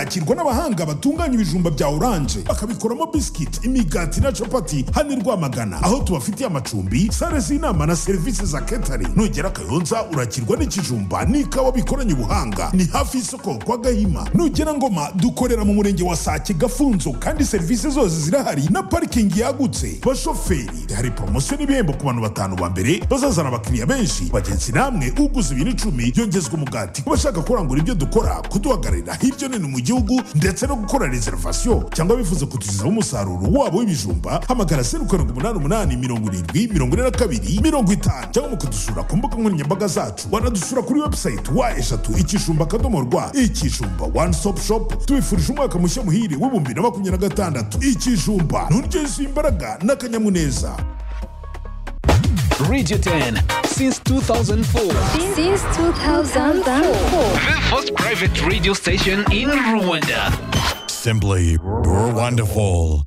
akirwa n'abahanga batunganya ibijumba bya oranje bakabikoramo bisikiti imigati na capati hano i rwamagana aho tubafitiye amacumbi sale z'inama na serivisi za ketari nugera kayonza urakirwa n'ikijumba n'ikawa bikoranye ubuhanga ni hafi y'isoko kwa gahima nugera ngoma dukorera mu murenge wa sake gafunzo kandi serivisi zose zirahari na parikingi yagutse bashoferi hari poromosiyo n'ibihembo ku bantu batanu ba mbere bazazana abakiriya benshi bagenzi namwe uguze ibintu icumi yongezwa umugati ku bashaka kurangura ibyo dukora kuduhagararira hirya no hino mu gihugu ndetse no gukora reservation cyangwa bifuza kutugezaho umusaruro wabo w'ibijumba hamagara zeru karindwi umunani umunani mirongo irindwi mirongo ine na kabiri mirongo itanu cyangwa mukadusura ku mbuga nkoranyambaga zacu wanadusura kuri website wa eshatu ikijumba akadomo rwa ikijumba one stop shop tubifurije umwaka mushya muhire w'ibihumbi na makumyabiri na gatandatu ikijumba n'uryo yuzuye imbaraga n'akanyamuneza Radio 10 since 2004. Since 2004. The first private radio station in Rwanda. Simply wonderful.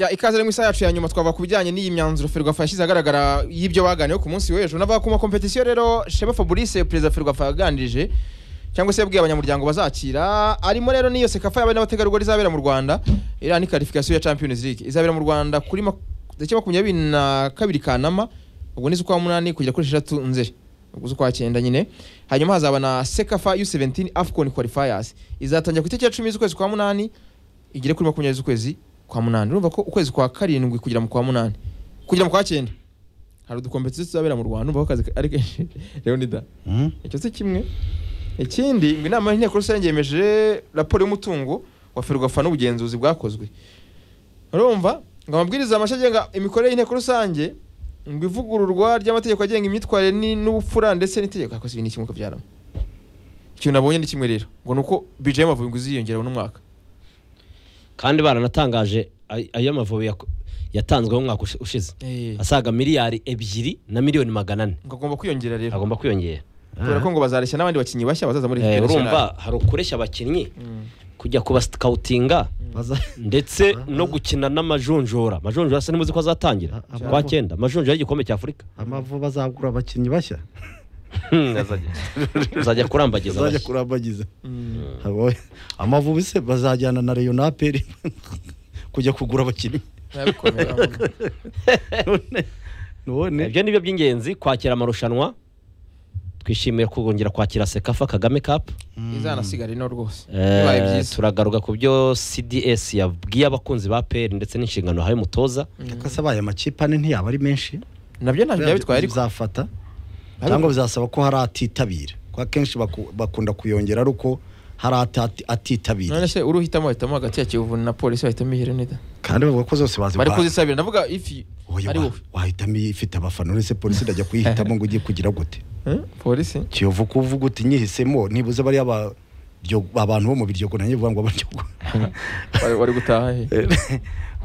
Ya, ikaze rero mu isaha yacu ya nyuma twava ku bijyanye n'iyi myanzuro Ferwafa yashyize ahagaragara y'ibyo baganiyeho ku munsi w'ejo n'abavuga ku makompetisiyo rero Shema Fabrice perezida Ferwafa yaganirije cyangwa se yabwiye abanyamuryango bazakira arimo rero n'iyo sekafa y'abari n'abategarugori izabera mu Rwanda iriya ni qualification ya Champions League izabera mu Rwanda kuri mak- tariki makumyabiri na kabiri Kanama ubwo ni z'ukwa munani kugera kuri eshatu Nzeri ubwo z'ukwa cyenda nyine hanyuma hazaba na sekafa U17 AFCON qualifiers izatangira ku itariki ya 10 z'ukwezi kwa munani igere kuri makumyabiri z'ukwezi kwa munani urumva ko ukwezi kwa karindwi kugera mu kwa munani kugera mu kwa cyenda hari udukompetisiyo tuzabera mu rwanda urumva ko akazi ari kenshi leonida icyo si kimwe ikindi ngo inama y'inteko rusange yemeje raporo y'umutungo wa ferwafa n'ubugenzuzi bwakozwe urumva ngo amabwiriza mashya agenga imikorere y'inteko rusange ngo ivugururwa ry'amategeko agenga imyitwarire ni- n'ubupfura ndetse n'itegeko yakoze ibintu kimwe ukabyaramo ikintu nabonye ni kimwe rero ngo ni uko bije y'amavubi ngo iziyongera uno mwaka kandi baranatangaje ay- ayo mavubi yako- yatanzweho umwaka ushi- ushize Eh. asaga miliyari ebyiri na miliyoni magana ane ngo agomba kwiyongera rero agomba kwiyongera kubera ko ngo bazareshya n'abandi bakinnyi bashya bazaza muri Eh, ekipi urumva hari ukureshya abakinnyi kujya kubasikawutinga ndetse no gukina n'amajonjora amajonjora se ntimuzi ko azatangira Ah, kwa amavubi. cyenda amajonjora y'igikombe cy'afurika amavubi azagura abakinnyi bashya Hmm, azajya azajya kurambagiza azajya abashya. kurambagiza Abo- amavubi se bazajyana na reyo na aperi kujya kugura abakinnyi urumva none none ibyo ni byo by'ingenzi kwakira amarushanwa twishimiye kongera kwakira sekafa kagame kapu izanasigara ino rwose Eh, bibaye byiza turagaruka ku byo cds yabwiye abakunzi ba peri ndetse n'inshingano yahaye umutoza kose abaye amakipe ane ntiyaba ari menshi nabyo ntabyo byaba bitwaye ariko bizafata cyangwa bizasaba ko hari atitabira kuko akenshi baku- bakunda kuyongera ari uko hari atati- none atitabira se uruhitamo bahitamo hagati ya kiyovu na polisi bahitamo ihera nida kandi bavuga ko zose bazi bari guha- kuzisabira ndavuga ifi Oya, ari wa- wowe wahitamo ifite abafana uretse polisi irajya kuyihitamo ngo ugiye kugira gute Eh, polisi kiyovu ko uvuga uti nyihisemo nibuze bariya ba- byo- abantu bo mu biryogo nanjye bivuga ngo abaryogo wari wari gutaha he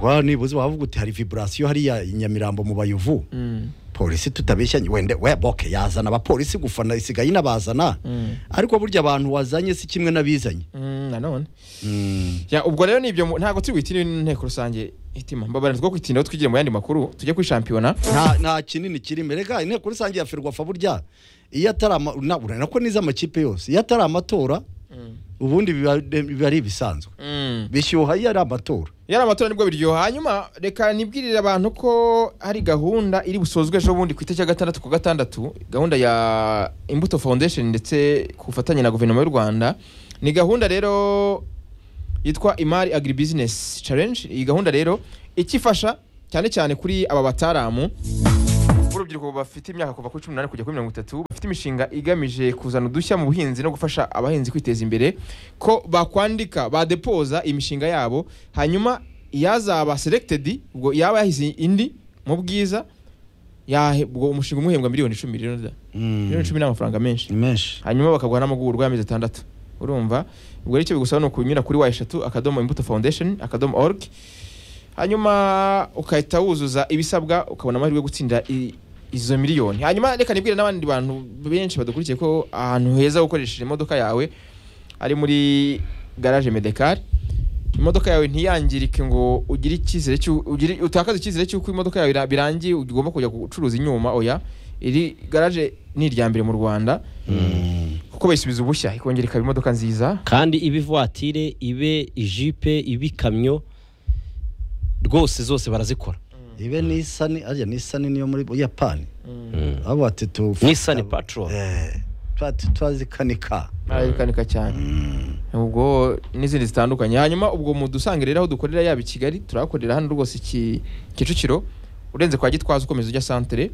wa nibuze wavuga uti hari viburasiyo hariya i nyamirambo mu bayovu Mm, polisi tutabeshyanye wende we boke yazana abapolisi gufana isigaye inabazana mm, ariko burya abantu wazanye si kimwe n'abizanye mm, nanone Mm. Ya, ubwo rero ni ibyo mu- ntabwo turi buhitire inteko rusange hitima mbabarira two kwitindaho twigire mu yandi makuru tujye kuri shampiyona nta nta kinini kirimo rega inteko rusange ya ferwafa burya iyo atari ama- na- urabona ko n'izo amakipe yose iyo atari amatora ubundi biba biba ari ibisanzwe Mm. bishyuha iyo ari amatora yari amatora nibwo biryoha hanyuma reka nibwirire abantu ko hari gahunda iri busozwe ejo bundi ku itariki ya gatandatu ku gatandatu gahunda ya imbuto foundation ndetse ku bufatanye na guverinoma y'u rwanda ni gahunda rero yitwa imari agribusiness challenge iyi gahunda rero ikifasha cyane cyane kuri aba bataramu urubyiruko bafite imyaka kuva kuri cumi n'umunani kujya kuri mirongo itatu bafite imishinga igamije kuzana udushya mu buhinzi no gufasha abahinzi kwiteza imbere ko bakwandika badepoza imishinga yabo hanyuma iyazaba selected ubwo yaba yahize indi mu bwiza yahe- ubwo umushinga umwe uhembwa miliyoni icumi rero da. miliyoni icumi ni amafaranga menshi ni menshi hanyuma bakaguha n'amahugurwa y'amezi atandatu urumva ubwo rero icyo bigusaba ni ukunyura kuri wa eshatu akadomo imbuto foundation akadomo org hanyuma ugahita wuzuza ibisabwa ukabona amahirwe yo gutsinda i- izo miliyoni hanyuma reka nibwire n'abandi bantu benshi badukurikiye ko ahantu heza ho gukoresheje imodoka yawe ari muri garage medekari imodoka yawe ntiyangirike ngo ugire icyizere cy'u- ugire- utakaze icyizere cy'uko imodoka yawe ira- birangiye ugomba kujya gucuruza inyuma oya iri garaje ni irya mbere mu rwanda kuko bayisubiza ubushya ikongera ikaba imodoka nziza kandi ibe ivuwatire ibe ijipe ibe ikamyo rwose zose barazikora ibe nisani arya nisani niyo muri buyapani abo bati tu nisani patrol Eh, tuba tu- turazikanika arayikanika cyane ubwo n'izindi zitandukanye hanyuma ubwo mu dusanga rero aho dukorera yaba i kigali turahakorera hano rwose iki kicukiro urenze kwa gitwaza ukomeza ujya santere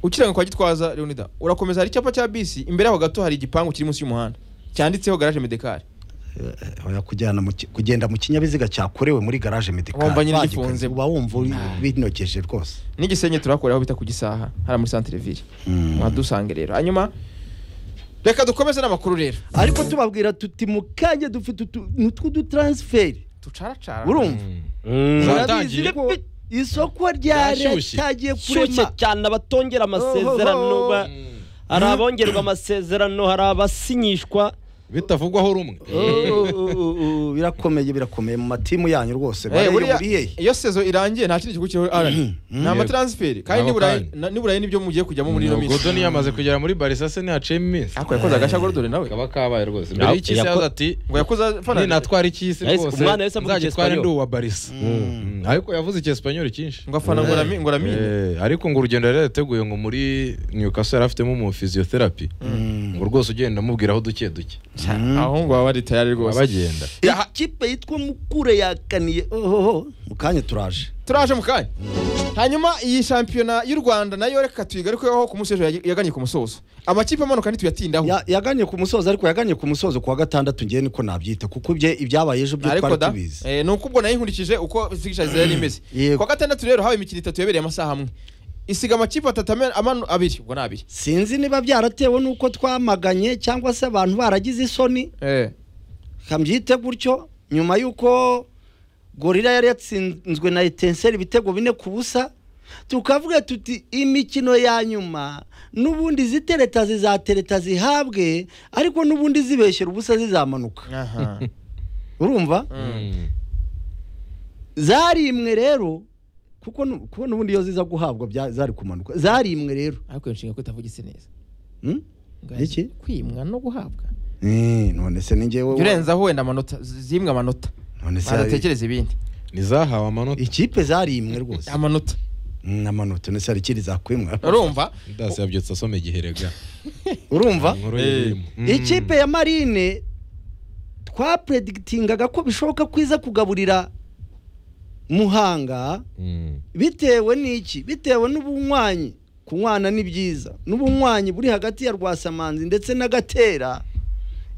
ukiranga kwa gitwaza leonida urakomeza hari icyapa cya bisi imbere yaho gato hari igipangu kiri munsi y'umuhanda cyanditseho garaje medekari Eh, oya kujyana mu ki- kugenda mu kinyabiziga cyakorewe muri garaje medikari Wumva nyine bagikanika, gifunze. uba wumva uri- binogeje rwose n'igisenyi turakorera aho bita ku gisaha hariya muri santere ville Mm. mwadusange rero hanyuma reka dukomeze n'amakuru rero ariko tubabwira tuti mu kanya dufite utu- n'utwo dutaransiferi ducaracara urumva Mm. murabizi Zatangiye? ko isoko rya Ryashyushye. ryagiye shyushye kurema cyane abatongera amasezerano Ohoho. ba- hari abongerwa amasezerano hari abasinyishwa bitavugwaho rumwe Oh, oh, oh, oh, birakomeye birakomeye mu matimu yanyu rwose bareyoburiye iyo sezo irangiye nta kindi gihugu kiriho arani ni amataransiferi kandi Ntabwo niburayi kandi. na- niburayi nibyo mugiye kujyamo muri ino minsi godo yamaze kugera muri barisa se ntihaciyemo iminsi ariko yakoze agashya gorodore nawe kaba kabaye rwose Ya- mbere y'ikisi yako- yaza ati ngo yakoze afana ninatwara ikisi Yahise- rwose umwana yahise avuga nzagitware icyesipanyoli. ndi uwa barisa Mm. ariko yavuze icyesipanyoli cyinshi ngo afana ngo arami- ngo aramine Eh, ariko ngo urugendo yari yateguye ngo muri Newcastle yari afitemo umu physiotherapy ngo rwose ugenda amubwiraho duke duke aho ngo baba bari tayari rwose abagenda ikipe yitwa mukure yakaniye ohoho mu kanya turaje turaje mu kanya hanyuma iyi shampiyona y'u rwanda nayo reka tuyigarukeho ku munsi w'ejo yag- yaganye ku musozo amakipe amanuka ntituyatindaho Ya- yaganye ku musozo ariko yaganye ku musozo ku wa gatandatu ngewe niko nabyita kuko ibye ibyabaye ejo byo ariko twari da tubizi eh, ni uko ubwo nayinkurikije uko fixtures yari imeze Yego. kwa gatandatu rero habaye imikino itatu yabereye amasaha amwe isiga amakipe atatu amena- amanu abiri ubwo ni abiri sinzi niba byaratewe n'uko twamaganye cyangwa se abantu baragize isoni eh. kabyite gutyo nyuma y'uko gorira yari yatsinzwe na etenseri ibitego bine ku busa tukavuga tuti imikino ya nyuma n'ubundi zitereta zizatereta zihabwe ariko n'ubundi zibeshyera ubusa zizamanuka aha urumva zarimwe rero kuko nu- kuko n'ubundi iyo ziza guhabwa bya- zari kumanuka zarimwe rero ariko iyo nshinga ko itavugitse neza Hmm? Iki? kwimwa no guhabwa Eh, none se ni njyewe wa- urenzaho wenda amanota z- zimwe amanota none se badatekereza ibindi ntizahawe amanota ikipe zarimwe rwose amanota n'amanota none se hari ikindi zakwimwa urumva dasi yabyutse asoma igiherega urumva inkuru y'irimo ikipe ya marine twapredigitingaga ko bishoboka ko iza kugaburira muhanga bitewe n'iki bitewe n'ubunywanyi kunywana ni byiza n'ubunywanyi buri hagati ya rwasamanzi ndetse na gatera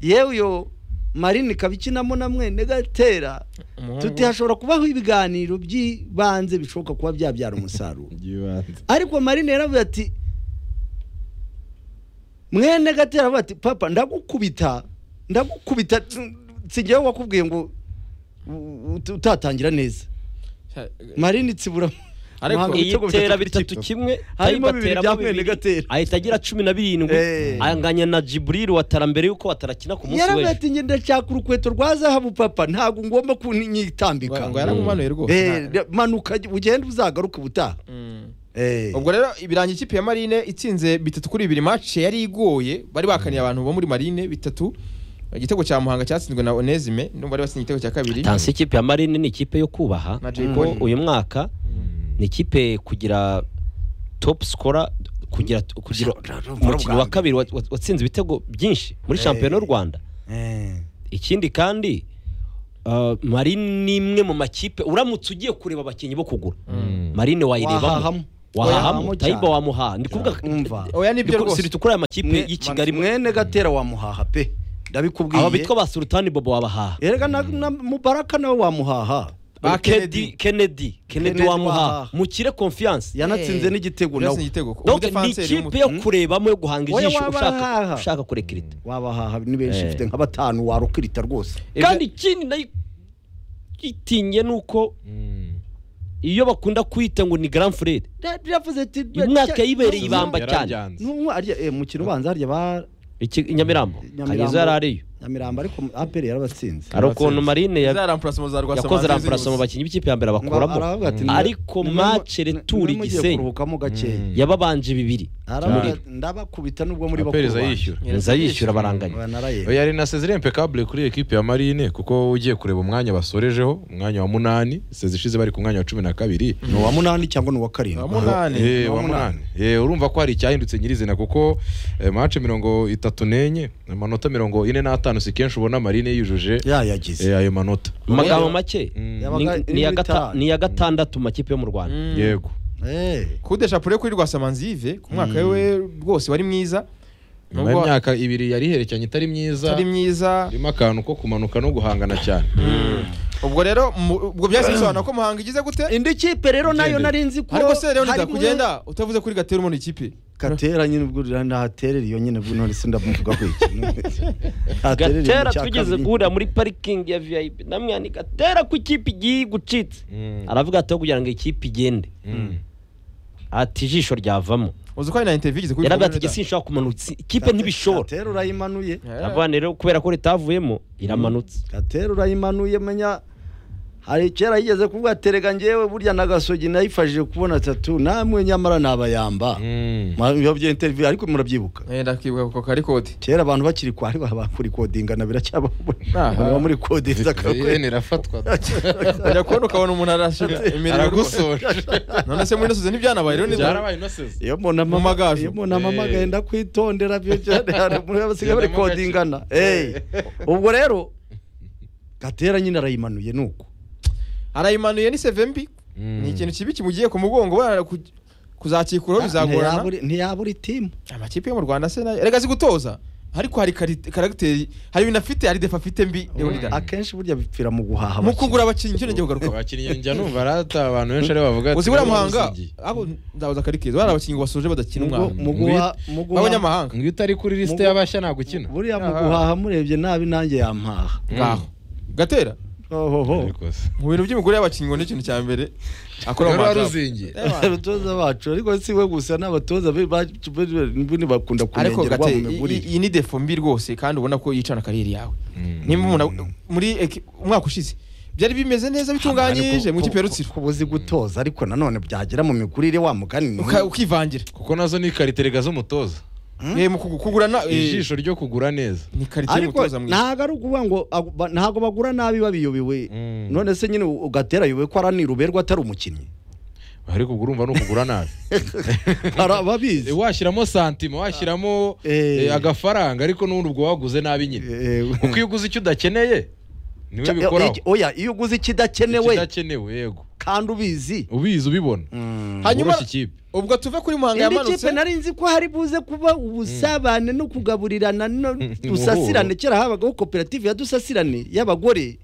yewe iyo marine ikaba ikinamo na mwene gatera tuti hashobora kubaho ibiganiro by'ibanze bishoboka kuba byabyara umusaruro ariko marine yaravuze ati mwene gatera aravuga ati papa ndagukubita ndagukubita singewe wakubwiye ngo u- u- utatangira neza marine itsibura Ariko Muhanga iyi ibitego bitatu tera kuri bitatu kimwe. kimwe Harimo Tayiba bibiri ateramo bya mwene bibiri, Gatera. ahita agira cumi na birindwi Eh. anganya na jiburiri watara mbere y'uko wataracyina ku munsi yaravuye w'ejo ati njye ndashaka urukweto rwa zahabu papa ntabwo ngomba kunyitambika ngo yaramumanuye rwose Eh, nta- manuka ugenda uzagaruke ubutaha Mm. Eh. ubwo rero ibirangira ikipe ya marine itsinze bitatu kuri bibiri match yari igoye bari bakaniye abantu bo muri marine bitatu igitego cya muhanga cyatsinzwe na onesime n'ubu bari batsinze igitego cya kabiri tansi ikipe ya marine ni ikipe yo kubaha Na Jay kuko Polly. uyu mwaka ni ikipe kugira top scorer kugira kugira umukino wa kabiri wa- wa- watsinze ibitego byinshi muri shampiyona y'u rwanda Eh. ikindi kandi uh, marine ni imwe mu makipe uramutse ugiye kureba abakinnyi bo kugura marine wayirebamo Wahahamo. wahahamo Wahahamo tayiba cyane. wamuhaha ndi kuvuga Umva. oya nibyo rwose sirita kuri aya makipe Mwe- y'i kigali mwene gatera wamuhaha pe aba ndabikubwiye bitwa ba sultani bobo wabahaha erega na- na mubaraka nawe wamuhaha Kennedy Kennedy Kennedy, wamuhaha wamuhaha. mukire confiance yanatsinze n'igitego yatsinze nawe igitego Ubu donc ni defense yari ikipe umuti- yo kurebamo yo guhanga Oya, ijisho ushaka wabahaha. ushaka kurekirita wabahaha ni benshi Eh. ifite nka batanu warukirita rwose kandi ikindi nayo itinye ni uko iyo bakunda kwita ngo ni grand frere Bya- byavuze ati Uyu mwaka yibereye ibamba cyane yarabyanze n'umwe arya eh, mukino ubanza harya ba Iki i Nyamirambo Nyamirambo. Kanyiza yari ariyo nyamirambo ariko aperi yarabatsinze hari ukuntu marine ya- za rampurasoma za rwasa yakoze rampurasoma mu bakinnyi b'ikipe ya mbere bakuramo aravuga ati, ariko "Nimwe- match nimwe- returi nimwe mugiye Gisenyi kuruhukamo gakeya yababanje bibiri aravuga Muriro. ati, ndabakubita nubwo muri bakuru aperiza banjye." yishyura nza yishyura baranganya Oya, narayemye. yari na Cezarien Impeccable kuri ekipe ya Marine kuko ugiye kureba umwanya basorejeho umwanya wa munani sezi ishize bari ku mwanya wa cumi na kabiri ni uwa munani cyangwa ni uwa karindwi munani Eh, wa munani Eh, urumva ko hari icyahindutse nyirizina kuko eh, mace mirongo itatu n'enye amanota mirongo ine n'atanu si kenshi ubona Marine yujuje yayagize eh, ayo manota mu magambo make Mm. Yabaga ni- iri ni iya muri gata- tanu. ni iya gatandatu mu makipe yo mu rwanda yego Eh, kudesha pure kuri rwasamanzi yive ku mwaka we rwose wari mwiza nyuma Nubwo y'imyaka ibiri yari iherekeranye itari myiza atari myiza irimo akantu ko kumanuka no guhangana cyane ubwo rero mu- ubwo byahise bisobanura ko muhanga igize gute indi kipe rero nayo Ugende. nari nzi ko ariko se rero nida harimo- kugenda utavuze kuri gatera umuntu ikipe gatera nyine ubwo nahaterera iyo nyine bwo none se ndamuvuga ko iki Haterera iyo gatera mu cya twigeze kabiri. guhurira muri parikingi ya vip namwani gatera ku ikipe igiye gucitse Mm. aravuga ati aho kugira ngo ikipe igende Mm. ati ijisho ryavamo uzi ko hari na interview igeze kuri yaravuga ati Rwanda. gisi nshobora kumanutsa ikipe ntibishobora gatera urayimanuye Eh, aravuga rero kubera ko ritavuyemo iramanutse gatera urayimanuye menya hari kera yigeze kuvuga terega ngewe burya na gasogi nayifashije kubona tatu namwe nyamara nabayamba Mm. biba bya interview ariko murabyibuka eh, ndakwibuka ako kari kode kera abantu bakiri kwari bakuri kodinga na biracyabaho Aha. baba muri kodinga VPN irafatwa ujya kubona ukabona umuntu arashira imirimo aragusoje none se muri nasoze ntibyanabaye rero ni byarabaye inoseze iyo mbona Mu mama- magaju. iyo mbona mama Eh. agenda kwitondera byo cyane hari muri abasigaye bari Genda mu gace. kodingana Eh, ubwo rero gatera nyine arayimanuye nuko arayimanuye ni seve mbi Mm. ni ikintu kibi kimugiye ku mugongo bara ku- kuzakikuraho bizagorana Ntiyabura- ntiyabura itimu amakipe yo mu rwanda se nayo erega azi gutoza ariko hari kari- karagiteri hari ibintu afite hari defa afite mbi leonida akenshi burya bipfira mu guhaha mu abakinnyi. kugura abakinnyi njye ngiye kugaruka abakinnyi njya numva arata abantu benshi aribo bavuga uzi buriya muhanga "Usigiye." abo ndabuza akari keza bari abakinnyi basoje badakina Mu gu- umwaka mu guha- mu guha- b'abanyamahanga ngo iyo utari kuri lisite Mu- y'abashya ntagukina buriya mu guhaha murebye nabi nanjye yampaha ngaho gatera ohoho mu bintu by'imigore y'abakinnyi ngo ni ikintu cya mbere akora mu rero majabu waruzingiye Eh, bana. abatoza bacu ariko si we gusa n'abatoza be bacu be- be- be- ariko bakunda kurengerwa mu gatera migurire iyi ni defo mbi rwose kandi ubona ko yicana kariyeri yawe nimba umuntu ag- muri eki- umwaka ushize byari bimeze neza bitunganyije mu kipe ya rutsiro kuba uzi gutoza ariko nanone byagera mu migurire wa mugani ni Uka- ukivangira kuko nazo ni kariterega z'umutoza Eh, mu kugu- kugurana eh, ijisho ryo kugura neza ni karitsiye ariko y'umutoza mwiza ntago ari ukuvuga ngo abo- ba- ntago bagura nabi babiyobewe Mm. none se nyine ugatera yobewe ko aranira uberwa atari umukinnyi ariko ubwo urumva ni ukugura nabi Bara- babizi Eh, washyiramo santima washyiramo Eh. eh, agafaranga ariko n'ubundi ubwo waguze nabi nyine Eh, kuko iyo uguze icyo udakeneye niwe ca- bikoraho iki- oya iyo uguze ikidakenewe ikidakenewe yego kandi ubizi ubizi ubibona hanyuma woroshye ikipe ubwo tuve kuri muhanga indi yamanutse kipe nari nzi ko hari buze kuba ubusabane no kugaburirana no dusasirane kera habagaho koperative ya dusasirane y'abagore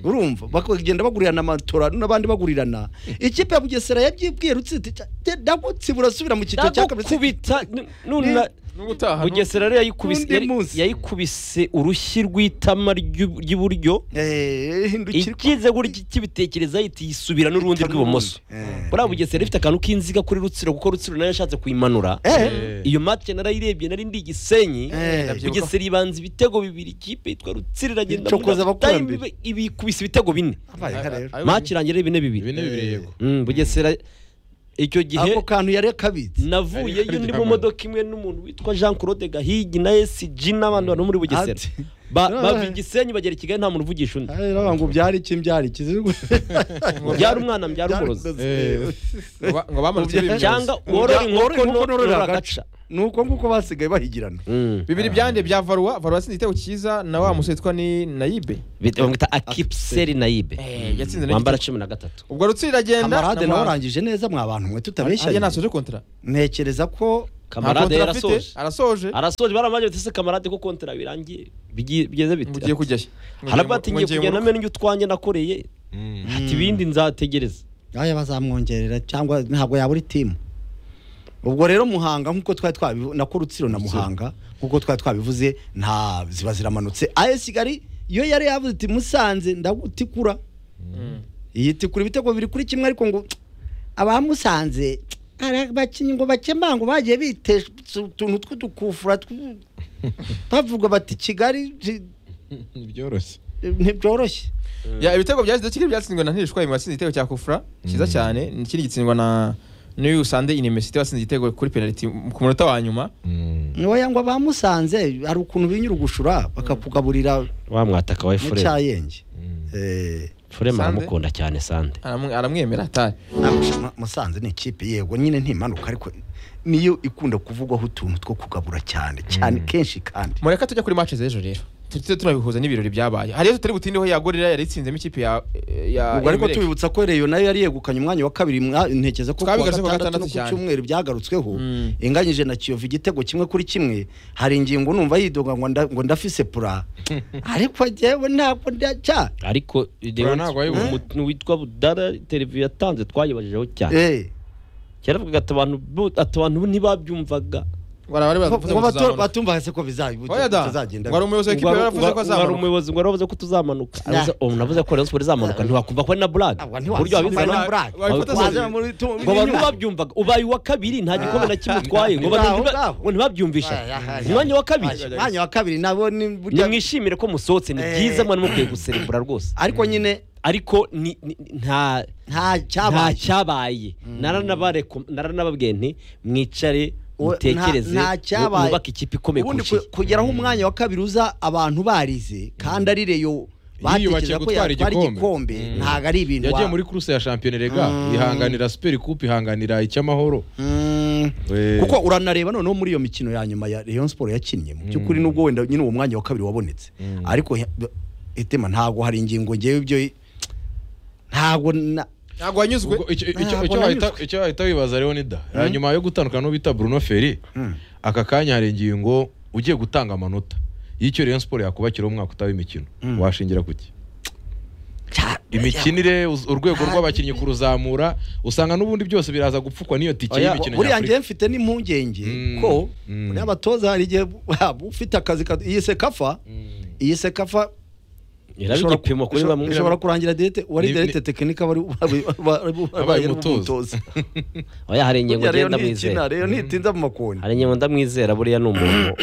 urumva bakagenda bagurirana amatora n'abandi bagurirana ikipe ya bugesera yabyibwiye rutsitsi ndagutse burasubira mu cyiciro cya kabiri kubita nuna n'ubutaha bugesera rero yayikubise N'undi yari- munsi. yayikubise urushyi rw'itama ry'u- ry'iburyo Eh, hindukira ikize gutya ikibitekereza yihita yisubira n'urundi rw'ibumoso buriya bugesera ifite akantu k'inziga kuri rutsiro kuko rutsiro nayo yashatse kuyimanura Eh. iyo matike narayirebye nari ndi igisenyi Eh. bugesera ibanza ibitego bibiri ikipe yitwa rutsiro iragenda muri Icokoza half time abakurambere. ibe- ibikubise ibitego bine Abaye nka rero. matike irangira ari bine bibiri ibi ni bibiri yego Mm, bugesera icyo gihe ako kantu yari akabitse navuyeyo Ariko ndi nta mu mpamvu. modoka imwe n'umuntu witwa jean claude gahigi na esg n'abandi bantu bo muri bugesera Ati. Ba- Ah. bava i gisenyi bagera i kigali nta muntu uvugisha undi Ari rero ngo byari iki byari iki byara umwana mbyara umurozi Eh. Ngo- ngo bamanutse bibiri cyangwa byose. worora inkoko norora norora agaca ni uko nguko basigaye bahigirana Mm. bibiri byande bya varua varua yatsinze igitego cyiza na wa musore witwa ni nayibe Bita- bamwita akipseri nayibe Eh, yatsinze nayo wambara igitego. cumi na gatatu ubwo rutsiro iragenda kamarade na nawe Muhanga. arangije neza mwa bantu mwe Harya tutabeshya ntasoje kontara ntekereza ko kamarade Nta kontara afite, yarasoje arasoje arasoje baramaje bati se kamarade ko kontara birangiye Bigi- bigeze ngo ugiye bite kujya he haravuga ati ngiye kugenda amenyo mena ibyo utwanjye nakoreye ati ibindi nzategereza aya bazamwongerera cyangwa ntabwo yabura itimu ubwo rero muhanga nk'uko twari twabivu nako rutsiro na muhanga nk'uko twari twabivuze nta ziba ziramanutse ayo kigali iyo yari yavuze iti musanze ndagutikura iyi tikura ibitego biri kuri kimwe ariko ngo abamusanze hari abakinnyi ngo bakemanga ngo bagiye bitesha utuntu tw'udukufura tw- bavuga bati kigali ji- byoroshye ntibyoroshye Ya, ibitego byazize kimwe byatsindwa na Ntishwayima watsinze igitego cya Kufra cyiza cyane n'ikindi gitsindwa na New Sunday University watsinze igitego kuri penalty ku munota wa nyuma niwe yangwa bamusanze hari ukuntu binyurugushura bakakugaburira wamwataka we mu fure cyayenge Eh, furema Sande? aramukunda cyane sande Aramu- aramwemera atari ntabwo- Mu- musanze ni ikipe yego nyine ntimanuka ariko niyo ikunda kuvugwaho utuntu two kugabura cyane cyane kenshi kandi mureka tujya kuri match z'ejo rero tujye tunabihuza n'ibirori byabaye hari iyo tutari butindeho yagorera yari itsinzemo ikipe ya ya ubwo ariko Emelec. tubibutsa ko reyo nayo yari yegukanye umwanya wa kabiri mwa- ntekereza ko kuwa Twabigarutse kuwa gatandatu gatandatu no ku cyane. cyumweru byagarutsweho Mm. inganyije na kiyovu igitego kimwe kuri kimwe hari ingingo numva yidoga ngo nda- ngo ndafise pura ariko njyewe ntabwo ndacya ariko Buriya ntabwo ari bubi. umuntu witwa budara televiziyo yatanze twayibajijeho cyane Eh, kera avuga ati abantu bu- ati abantu ntibabyumvaga Bara- bari ngo baravuze ngo bato- tuzamuka. batumvase ko bizabi- Oya da, bitazagenda wari umuyobozi w'ikipe Ubwo yaravuze ko wari- wari azamuka umuyobozi ngo aravuze ko tuzamanuka Nah. Aravuze- oh, navuze ko rayon sport izamanuka ntiwakumva ko ari na burage Ntabwo ku buryo ntiwasoma wabivuze na nawe. brag. wabifata Wabikoze- Wazana muri- tu- ngo abantu ntibabyumvaga ubaye uwa kabiri nta gikombe na kimwe utwaye ngo abantu Ngaho, ntiba- ngaho. ngo ntibabyumvisha Aya, aya, aya. umwanya wa kabiri mwanya wa kabiri nabo ni burya- nimwishimire ko musohotse ni Eh. byiza mwari mukwiye guserebura rwose ariko nyine ariko ni- ni- nta nta nta cyabaye cyabaye Naranabare- naranababwiye nti mwicare Ubu mutekereze nta- nta cyabaye. mwubake ikipe ikomeye ubundi kurusha ku- kugeraho umwanya wa kabiri uza abantu barize kandi ari reyo batekereza ko gutwara yatwara igikombe. igikombe Mm. ntabwo ari ibintu yagiye wa- muri kuruse ya shampiyona rega Mm. ihanganira superi kupe ihanganira icy'amahoro Mm. Eh. kuko uranareba noneho muri iyo mikino ya nyuma ya Rayon Sport yakinnye mu by'ukuri nubwo wenda nyine uwo mwanya wa kabiri wabonetse ariko he- itema ntabwo hari ingingo ngewe ibyo ntabwo na- ntabwo wanyuzwe Ubwo icyo- icyo- Ntabwo icyo wahita- nanyuzwe. icyo wahita wibaza rero ni da Ya nyuma yo gutandukana n'uwo bita bruno feri aka kanya hari ingingo ugiye gutanga amanota y'icyo rayon siporo yakubakira umwaka utaba imikino washingira kuki cya- imikinire uz- urwego Ah, rw'abakinnyi kuruzamura usanga n'ubundi byose biraza gupfukwa n'iyo tike Oya, y'imikino buriya njyewe nyafurika mfite n'impungenge Mm. ko Mm. buriya abatoza hari igihe waba ufite akazi ka- iyi sekafa iyi sekafa iraba igipimo kuri bamwe ishobora kurangira direte uwari Ni- direte tekinika wari Abaye wari umutoza. umutoza oya hari ingingo burya rero ngenda ntikina mwizera rero ntitinza mu makoni hari ingingo ndamwizera buriya ni umuntu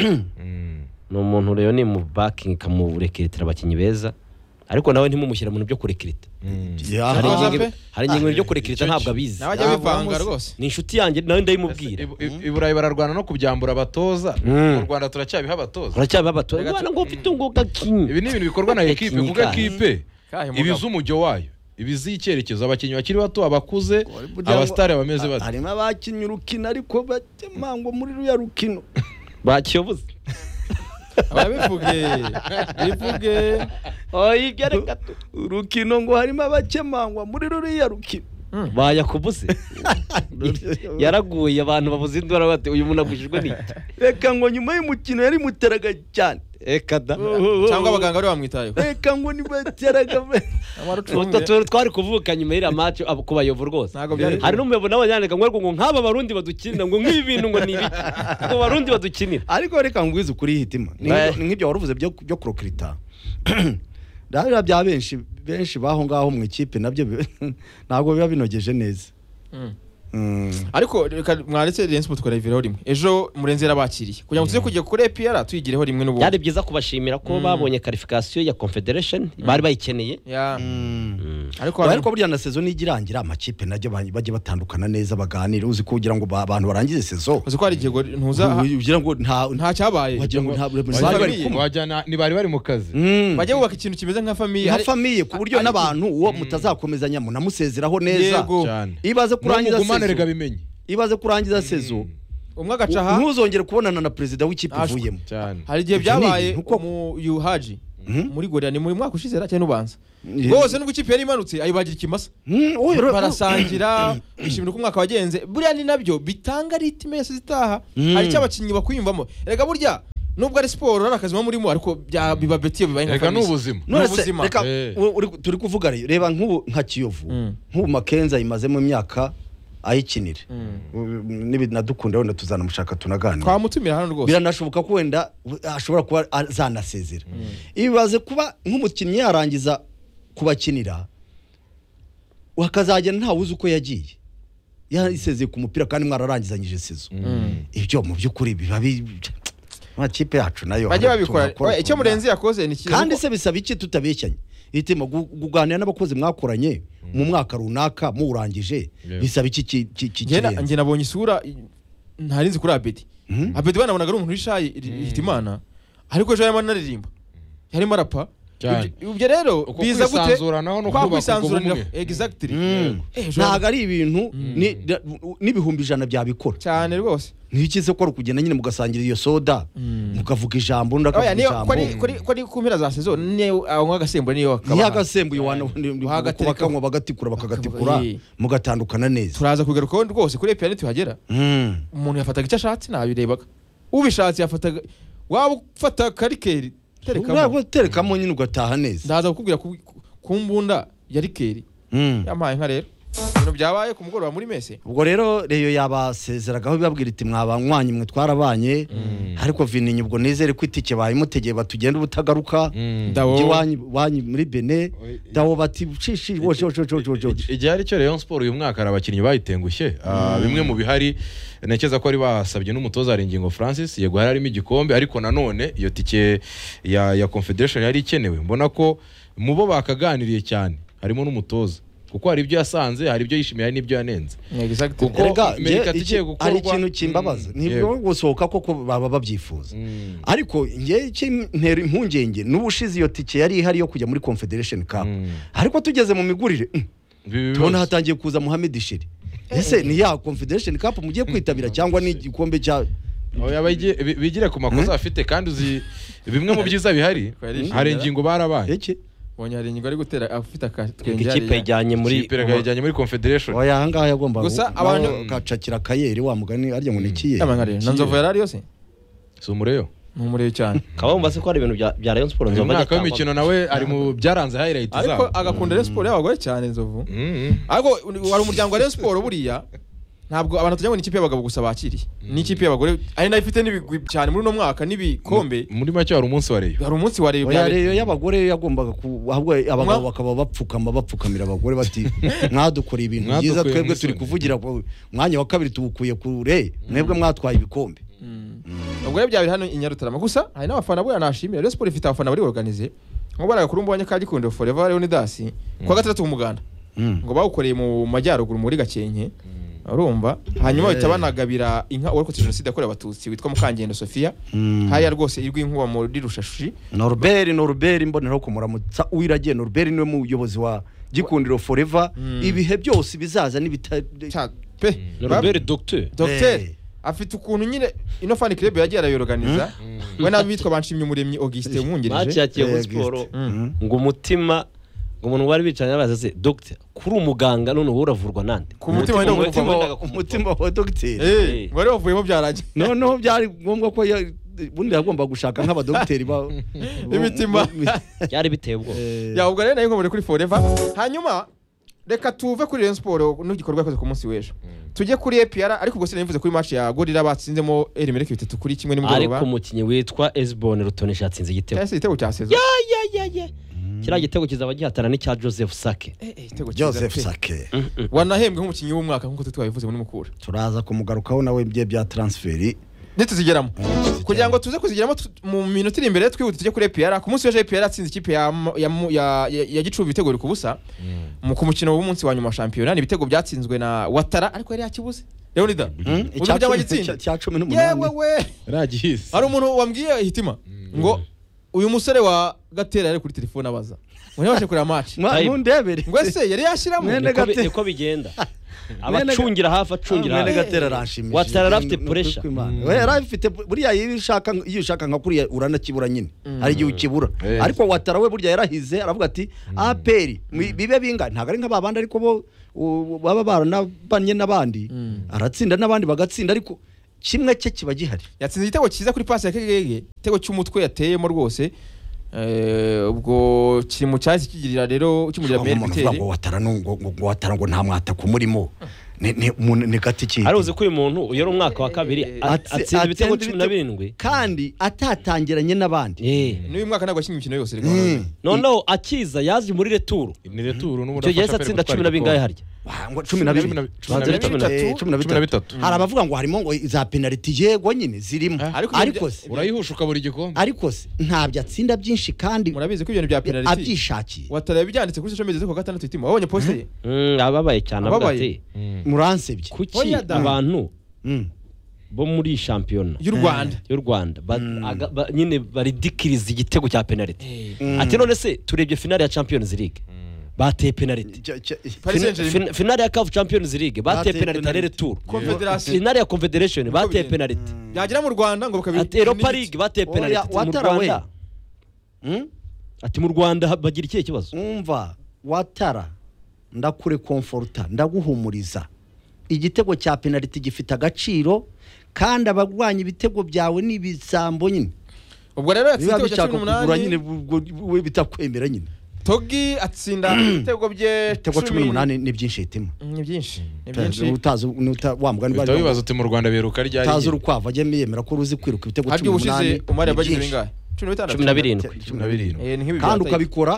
ni umuntu rero ni mu bakingi ikamurekeretera abakinnyi beza ariko nawe ntimumushyire mu bintu byo kurekereta Ya, hari ingingo pe? hari ingingo byo kurekereta icyo- ntabwo abizi nawe ajya bivanga rwose ni inshuti yanjye nawe ndayimubwira I- i- i burayi bararwana no kubyambura abatoza Mm. mu rwanda turacyabiha abatoza uracyabiba batora Reka tu- umwana ngo ufite ngo gakinye ibi ni ibintu bikorwa na ekipe kuko Tekinika. ekipe Kahe mugabo. ibiza umujyo wayo ibiza icyerekezo abakinnyi bakiri bato abakuze Burya abasitari ngo- bameze ha- bate harimo abakinnye urukino ariko batema ngo muri ruya rukino bakiyobuze ababivuge bivuge oya ibyo reka tu urukino ngo harimo abakemangwa muri ruriya rukino bayakubuze yaraguye abantu babuze indwara bate uyu muntu agujijwe n'iki reka ngo nyuma y'umukino yari muteraga cyane reka da cyangwa abaganga bari bamwitayeho reka ngo ntibateraga Utwo amarucunge tuntu twari kuvuka nyuma y'iriya match abo- ku bayovu rwose Ntabwo byari hari n'umuyobo nawe yandika ngo ariko ngo nk'aba barundi badukinira ngo nk'ibi bintu ngo ni ibiki ngo barundi badukinira ariko reka ngwize ukuri hitima Ni Eh. nk'ibyo- ni nk'ibyo wari uvuze byo byo kurokirita rero bya benshi benshi baho ngaho mu ikipe nabyo bi- ntabwo biba binogeje neza Mm. ariko reka mwaretse Rayon Sport twarevireho rimwe ejo murenzi yarabakiriye kugira ngo tuze kujya kuri EPR tuyigireho rimwe byari n'ubundi byiza kubashimira ko babonye karifikasiyo ya confederation bari bayikeneye Ya. ariko ariko burya na sezo nijya irangira amakipe najya bajye batandukana neza baganire uzi ko kugira ngo ba- abantu barangize sezo uzi ko hari igihe ngo ntuza ugira ngo nta nta cyabaye wagira ngo nta buri- Wagira ngo bari ni- kumwe. Wajyana- ntibari bari mu kazi Mm. bajya bubaka ikintu kimeze nka famiye nka ari- famiye ku buryo ariko- n'abantu uwo mutazakomezanya munamusezeraho neza Yego. cyane iyo ibaze kurangiza n'umugumane rega sezo bimenye iyo ibaze kurangiza sezo umwe agaca aha ntuzongere kubonana na perezida w'ikipe Ashwe. ivuyemo cyane hari igihe Ibyo ni byabaye ibintu koko. mu yuhaji muri gorira ni muri mwaka ushize cyangwa ubanza Ye- rwose nubwo ikipe yari imanutse ayibagira ikimasa Mm, uyu rero- barasangira bishimira uko umwaka wagenze buriya ni nabyo bitanga ritime yose zitaha Mm. hari icyo abakinnyi bakwiyumvamo erega burya nubwo ari siporo ari akazi muba murimo ariko bya- biba beti iyo bibaye nka rega ni famisi. ubuzima None se, n'ubuzima. reka Eh. u- uri- turi kuvuga rero reba nk'ubu nka kiyovu Mm. nk'ubu makenza yimazemo imyaka ayikinire n'ibinadukunda wenda tuzanamushaka tunaganira twamutumira hano rwose biranashoboka ko wenda we- ashobora kuba azanasezera ibaze kuba nk'umukinnyi yarangiza kubakinira hakazagenda ntawe uzi uko yagiye yasezeye ku mupira kandi mwararangizanyije sezo ibyo mu by'ukuri biba bi- amakipe yacu nayo bajye hari babikora tunakora, Oya, icyo tuna- murenzi yakoze ni cyiza kandi kuko- se bisaba iki tutabeshyanye itema gu- kuganira n'abakozi mwakoranye mu mwaka runaka muwurangije Yeah. bisaba iki ki- ki- ki- njye na- kirenze? njye nabonye isura i- ntari nzi kuri abedi Mhm. abedi banabonaga ari umuntu wishaye hitimana ariko ejo yarimo anaririmba yarimo arapa Cyane. Ibyo- ibyo rero Uko biza gute kwisanzuranaho no kwa kubaka ubwo kwisanzuranira bumwe. exactly Mm. Eh, ejo ntabwo ari ibintu ni- da- n'ibihumbi ijana byabikora cyane rwose ntikize ko ari ukugenda nyine mugasangira iyo soda mukavuga ijambo undi Oya, akavuga niyo kuri- ijambo kuri kuri ku mpera za sezo niyo anywa agasembuye niyo niyo akaba agasembuye wana Wagatereka- bakanywa bagatikura bakagatikura Eh. mugatandukana neza turaza kugarukaho rwose kuri epiyani tuhagera Mm. umuntu yafataga icyo ashatse nabirebaga ubishatse yafataga waba ufata karikeri terekamo Urabona, terekamo nyine ugataha neza ndaza kukubwira ku- ku mbunda ya rikeri Mm. yampaye inka rero ibintu byabaye ku mugoroba muri mese ubwo rero reyo yabasezeragaho ibabwira iti mwabanywanyi mwe twarabanye ariko vinini ubwo nizere ko itike bayimutegeye batugenda ubutagaruka Ndawo. Ujye iwanyu- iwanyu muri bene Oye, dawo bati shishi wojo wojo wojo wojo igihe ari cyo Rayon Sport uyu mwaka hari abakinnyi bayitengushye Ah, bimwe mu bihari ntekereza ko ari basabye n'umutoza hari ingingo Francis yego hari harimo igikombe ariko nanone iyo tike ya, ya Confederation yari ikenewe mbona ko mu bo bakaganiriye cyane harimo n'umutoza kuko hari ibyo yasanze hari ibyo yishimiye hari n'ibyo yanenze Kuko Erega, Amerika njye tugiye iki- gukorwa- hari ikintu kimbabaza Mm, ntibwo yego. gusohoka koko baba babyifuza ariko njye ikintera impungenge n'ubushize iyo tike yari ihari yo kujya muri confederation cup Mm. ariko tugeze mu migurire mm, Ibi tubona bibazo. hatangiye kuza Mohamed Shiri ese ni ya confederation cup mugiye kwitabira cyangwa ni igikombe cya Oya, bajye- bi- bigire ku makosa bafite kandi uzi bimwe mu byiza bihari Twarishimira. hari ingingo barabaye iki bonye hari ingingo ari gutera afite akatwenge ikipe hariya. yajyanye muri ikipe yajyanye muri Confederation oya ahangaha yagomba Gusa abantu- gacakira kayeri wa mugani arya ngo nikiye Yampaye inka rero. na nzovu yari ariyo se si umureyo ntumurebe cyane ukaba wumva se ko hari ibintu bya bya rayon sport uyu nzova mwaka ajya w'imikino atangwa- nawe ari mu byaranze highlight ariko zabo agakunda Rayon Sport y'abagore cyane nzovu Mm. ariko wari umuryango wa Rayon Sport buriya ntabwo abantu tujya ngo ni ikipe y'abagabo gusa bakiri ni ikipe y'abagore ari nayo ifite n'ibigwi cyane muri uno mwaka n'ibikombe muri make hari umunsi wa reyo hari umunsi wa Rayon oya bya- rero yabagore yagombaga ku- ahubwo abagabo Mwa- bakaba bapfukama bapfukamira abagore bati mwadukoreye ibintu Mwadukuye byiza twebwe mu turi isoni." kuvugira ku mwanya wa kabiri tuwukuye kure mwebwe mwatwaye ibikombe ubwo rero byabiri hano i Nyarutarama gusa hari n'abafana buriya nashimira Rayon Sport ifite abafana bari organize nko baraga kuri mbonye ka Gikondo Forever Leonidas kuwa gatandatu umuganda ngo bawukoreye mu majyaruguru muri Gakenke urumva hanyuma bahita banagabira inka uwarokotse jenoside yakorewe abatutsi witwa Mukangendo Sofia haya rwose irwi inkuba muri Rushashi noruberi noruberi mboneraho kumuramutsa uwiragiye noruberi niwe muyobozi wa gikundiro foreva ibihe byose bizaza n'ibita Cya- pe Robert Docteur Docteur Eh. afite ukuntu nyine ino fan club yagiye arayorganiza we n'abitwa banshimye umuremyi Auguste match umwungirije ya Kiyovu Eh, Sport Auguste. Mm. ngo umutima ngo umuntu bari bicaranye araza se docteur kuri umuganga none wowe uravurwa nande ku mutima wenda umutima kumva- wendaga kumuvamo. umutima wa dogiteri Eh, ngo wari wavuyemo byarangiye noneho byari ngombwa ko ya- ubundi yagomba gushaka nk'abadogiteri ba Imitima. byari biteye ubwoba ya ubwo rero nayo nkomore kuri forever hanyuma reka tuve kuri Rayon Sport n'igikorwa yakoze ku munsi w'ejo tujye kuri APR ariko ubwo sinabivuze kuri match ya Gorilla batsinzemo Elimeleki bitatu kuri kimwe ariko nimugoroba umukinnyi witwa Esbon Rutonesha yatsinze igitego cyahise igitego cya Sezo Ya, ya, ya. kiriya gitego kizaba gihatana n'icya Joseph Sake Eh, eh, igitego cyiza joseph pe. sake wanahembwe nk'umukinnyi w'umwaka nk'uko twabivuze muri mukura turaza kumugarukaho nawe ibye bya transferi ntituzigeramo kugira ngo tuze kuzigeramo tu- mu minota iri imbere twihuta tujye kuri APR ku munsi w'ejo APR yatsinze ikipe ya Mo- ya Mo- ya- ya- ya Gicubi ibitego biri ku busa mu ku mukino w'umunsi wa nyuma wa shampiyona ni ibitego byatsinzwe na Watara ariko yari yakibuze Leonida icya uburyo cumi- abagitsinda? cya- cya cumi yewe n'umunani we ragihise hari umuntu wambwiye hitima ngo uyu musore wa gatera yari kuri telefone abaza ngo ntibashe kureba match Mwa- Time. mundebere ngo ese yari yashyiramo Mwene niko bi- gate- niko bigenda abacungira hafi acungira mwene hafi gatera aranshimishije Watara yari afite Ni- ni- pressure. ni- ni- ni- yari afite buriya iyo ushaka iyo ushaka nka kuriya uranakibura nyine hari igihe ukibura Eh. ariko watara we burya yarahize aravuga ati aperi mu- bibe binga ntabwo ari nk'ababandi ariko bo u- baba baranabanye n'abandi aratsinda n'abandi bagatsinda ariko kimwe cye kiba gihari yatsinze igitego cyiza kuri pasi ya kegege igitego cy'umutwe yateyemo rwose Eh, ubwo kiri mu cyahise kigirira rero kimugira umuntu benefiteri uvuga ngo watara ni ngo ngo- ngo watara ngo nta mwataka umurimo ni- ni- umuntu ni gati ki ari uzi ko uyu muntu uyora umwaka wa kabiri a- Atse- atsinda ibitego cumi atsinda ibitego. na birindwi kandi atatangiranye n'abandi Eh. n'uyu mwaka ntabwo yakinnye imikino yose reka Mm. noneho akiza yaje muri returu ni returu icyo n'ubundi gihe yahise afasha Pep atsinda gutwara cumi na bingahe igikombe. harya Wa- ngo cumi na bibiri Banza bine, ari cumi na bitatu. Eh, cumi na cumi na bitatu bitatu. hari abavuga ngo harimo ngo za penaliti yego nyine zirimo Ariko ariko ibyo- se urayihusha ukabura igikombe ariko se ntabyo atsinda byinshi kandi murabizi ko ibintu bya penaliti abyishakiye watareba ibyanditse kuri social media z'uko gatandatu itima wabonye poste ye Mm, ababaye cyane avuga Ababaye. ati muransebye kuki Oya da. abantu Mm. bo muri shampiyona y'u rwanda y'u rwanda ba- aga- ba- nyine baridikiriza igitego cya penaliti ati none se turebye finale ya champions league bateye penaliti Cya- cya- Paris Fin- Saint-Germain fin- finale ya CAF Champions League bateye Bateye penaliti ari penaliti. retour Confederation. finale ya Confederation bateye bigenda. penaliti yagera mu rwanda ngo bakabi ati Europa League bateye Oya, penaliti ati mu Watara we. Rwanda Mm? ati mu Rwanda ha- bagira ikihe kibazo umva watara ndakure komforuta ndaguhumuriza igitego cya penaliti gifite agaciro kandi abarwanya ibitego byawe ni ibisambo nyine ubwo rero yatsinze biba igitego cya bishaka cumi kugura nyine n'umunani ubwo we bitakwemera nyine togi atsinda ibitego bye ibitego cumi n'umunani ni byinshi hitima ni byinshi ni byinshi utazi uta- wa mugani uhita wibaza uti mu rwanda biruka ryari utazi urukwavu ajya yemera ko ruzi kwiruka ibitego harya cumi ubushize n'umunani umari ni yabagize byinshi. bingahe cumi na bitandatu cumi na birindwi Cumi cumi na na birindwi. birindwi Eh, ni nk'ibi kandi byataye. ukabikora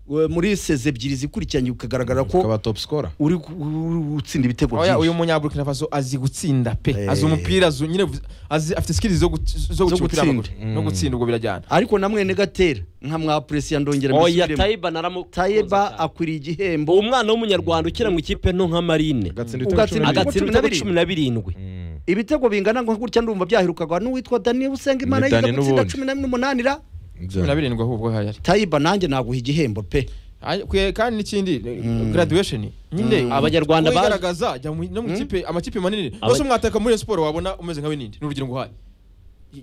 we, muri sezi ebyiri zikurikiranye ukagaragara ko ukaba top scorer uri gu- uri gutsinda ibitego Oya, uyu byinshi munyaburkina faso azi gutsinda pe Eh. azi umupira azi nyine azi afite skills zo gut- zo gukina umupira w'amaguru. gutsinda. no gutsinda ubwo birajyana ariko namwe negatera nka mwapuresiya ndongera oya mbisubiremo. Taiba naramu tayeba akwiriye igihembo umwana w'umunyarwanda ukina mu ikipe nto nka Marine agatsinda Ugatsinda ibitego cumi na ibitego bibiri agatsinda cumi na ibitego cumi na birindwi. birindwi Mm. ibitego bingana ngo gutya ndumva byahirukagwa n'uwitwa daniel usenga imana Ni yiga Dani gutsinda n'ubundi. cumi na n'umunani ra Bya- cumi na birindwi ahubwo hayari tayiba nanjye naguha igihembo pe Ay- kwe- kandi n'ikindi graduation nyine Abanyarwanda baje- bagaragaza jya mu- no mu kipe amakipe manini Aba- bose mwataka muri Rayon sport wabona umeze nka binindi n'urugero nguhaye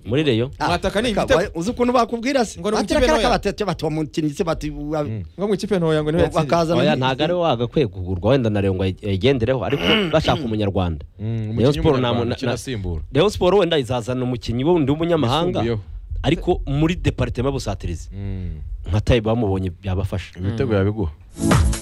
muri Rayon Ah, Mwataka ni reka, ibitego. wa- uzi ukuntu bakubwira se Ngo ni batira ikipe kara ntoya. kabatete bati wamukinnyi se bati wa- ngo mu ikipe ntoya ngo niho yatsinze bakazana oya ni- ntabwo ari we wagakwiye kugurwa wenda na Rayon ngo ayigendereho ariko bashaka umunyarwanda Mm, Rayon umukinnyi Sport w'umunyarwanda na- ukina na- asimbura Rayon Sport wenda izazana umukinnyi wundi w'umunyamahanga Yisumbuyeho. ariko muri departema y'ubusatirizi Mm. nka Taiba bamubonye byabafasha ibitego yabiguha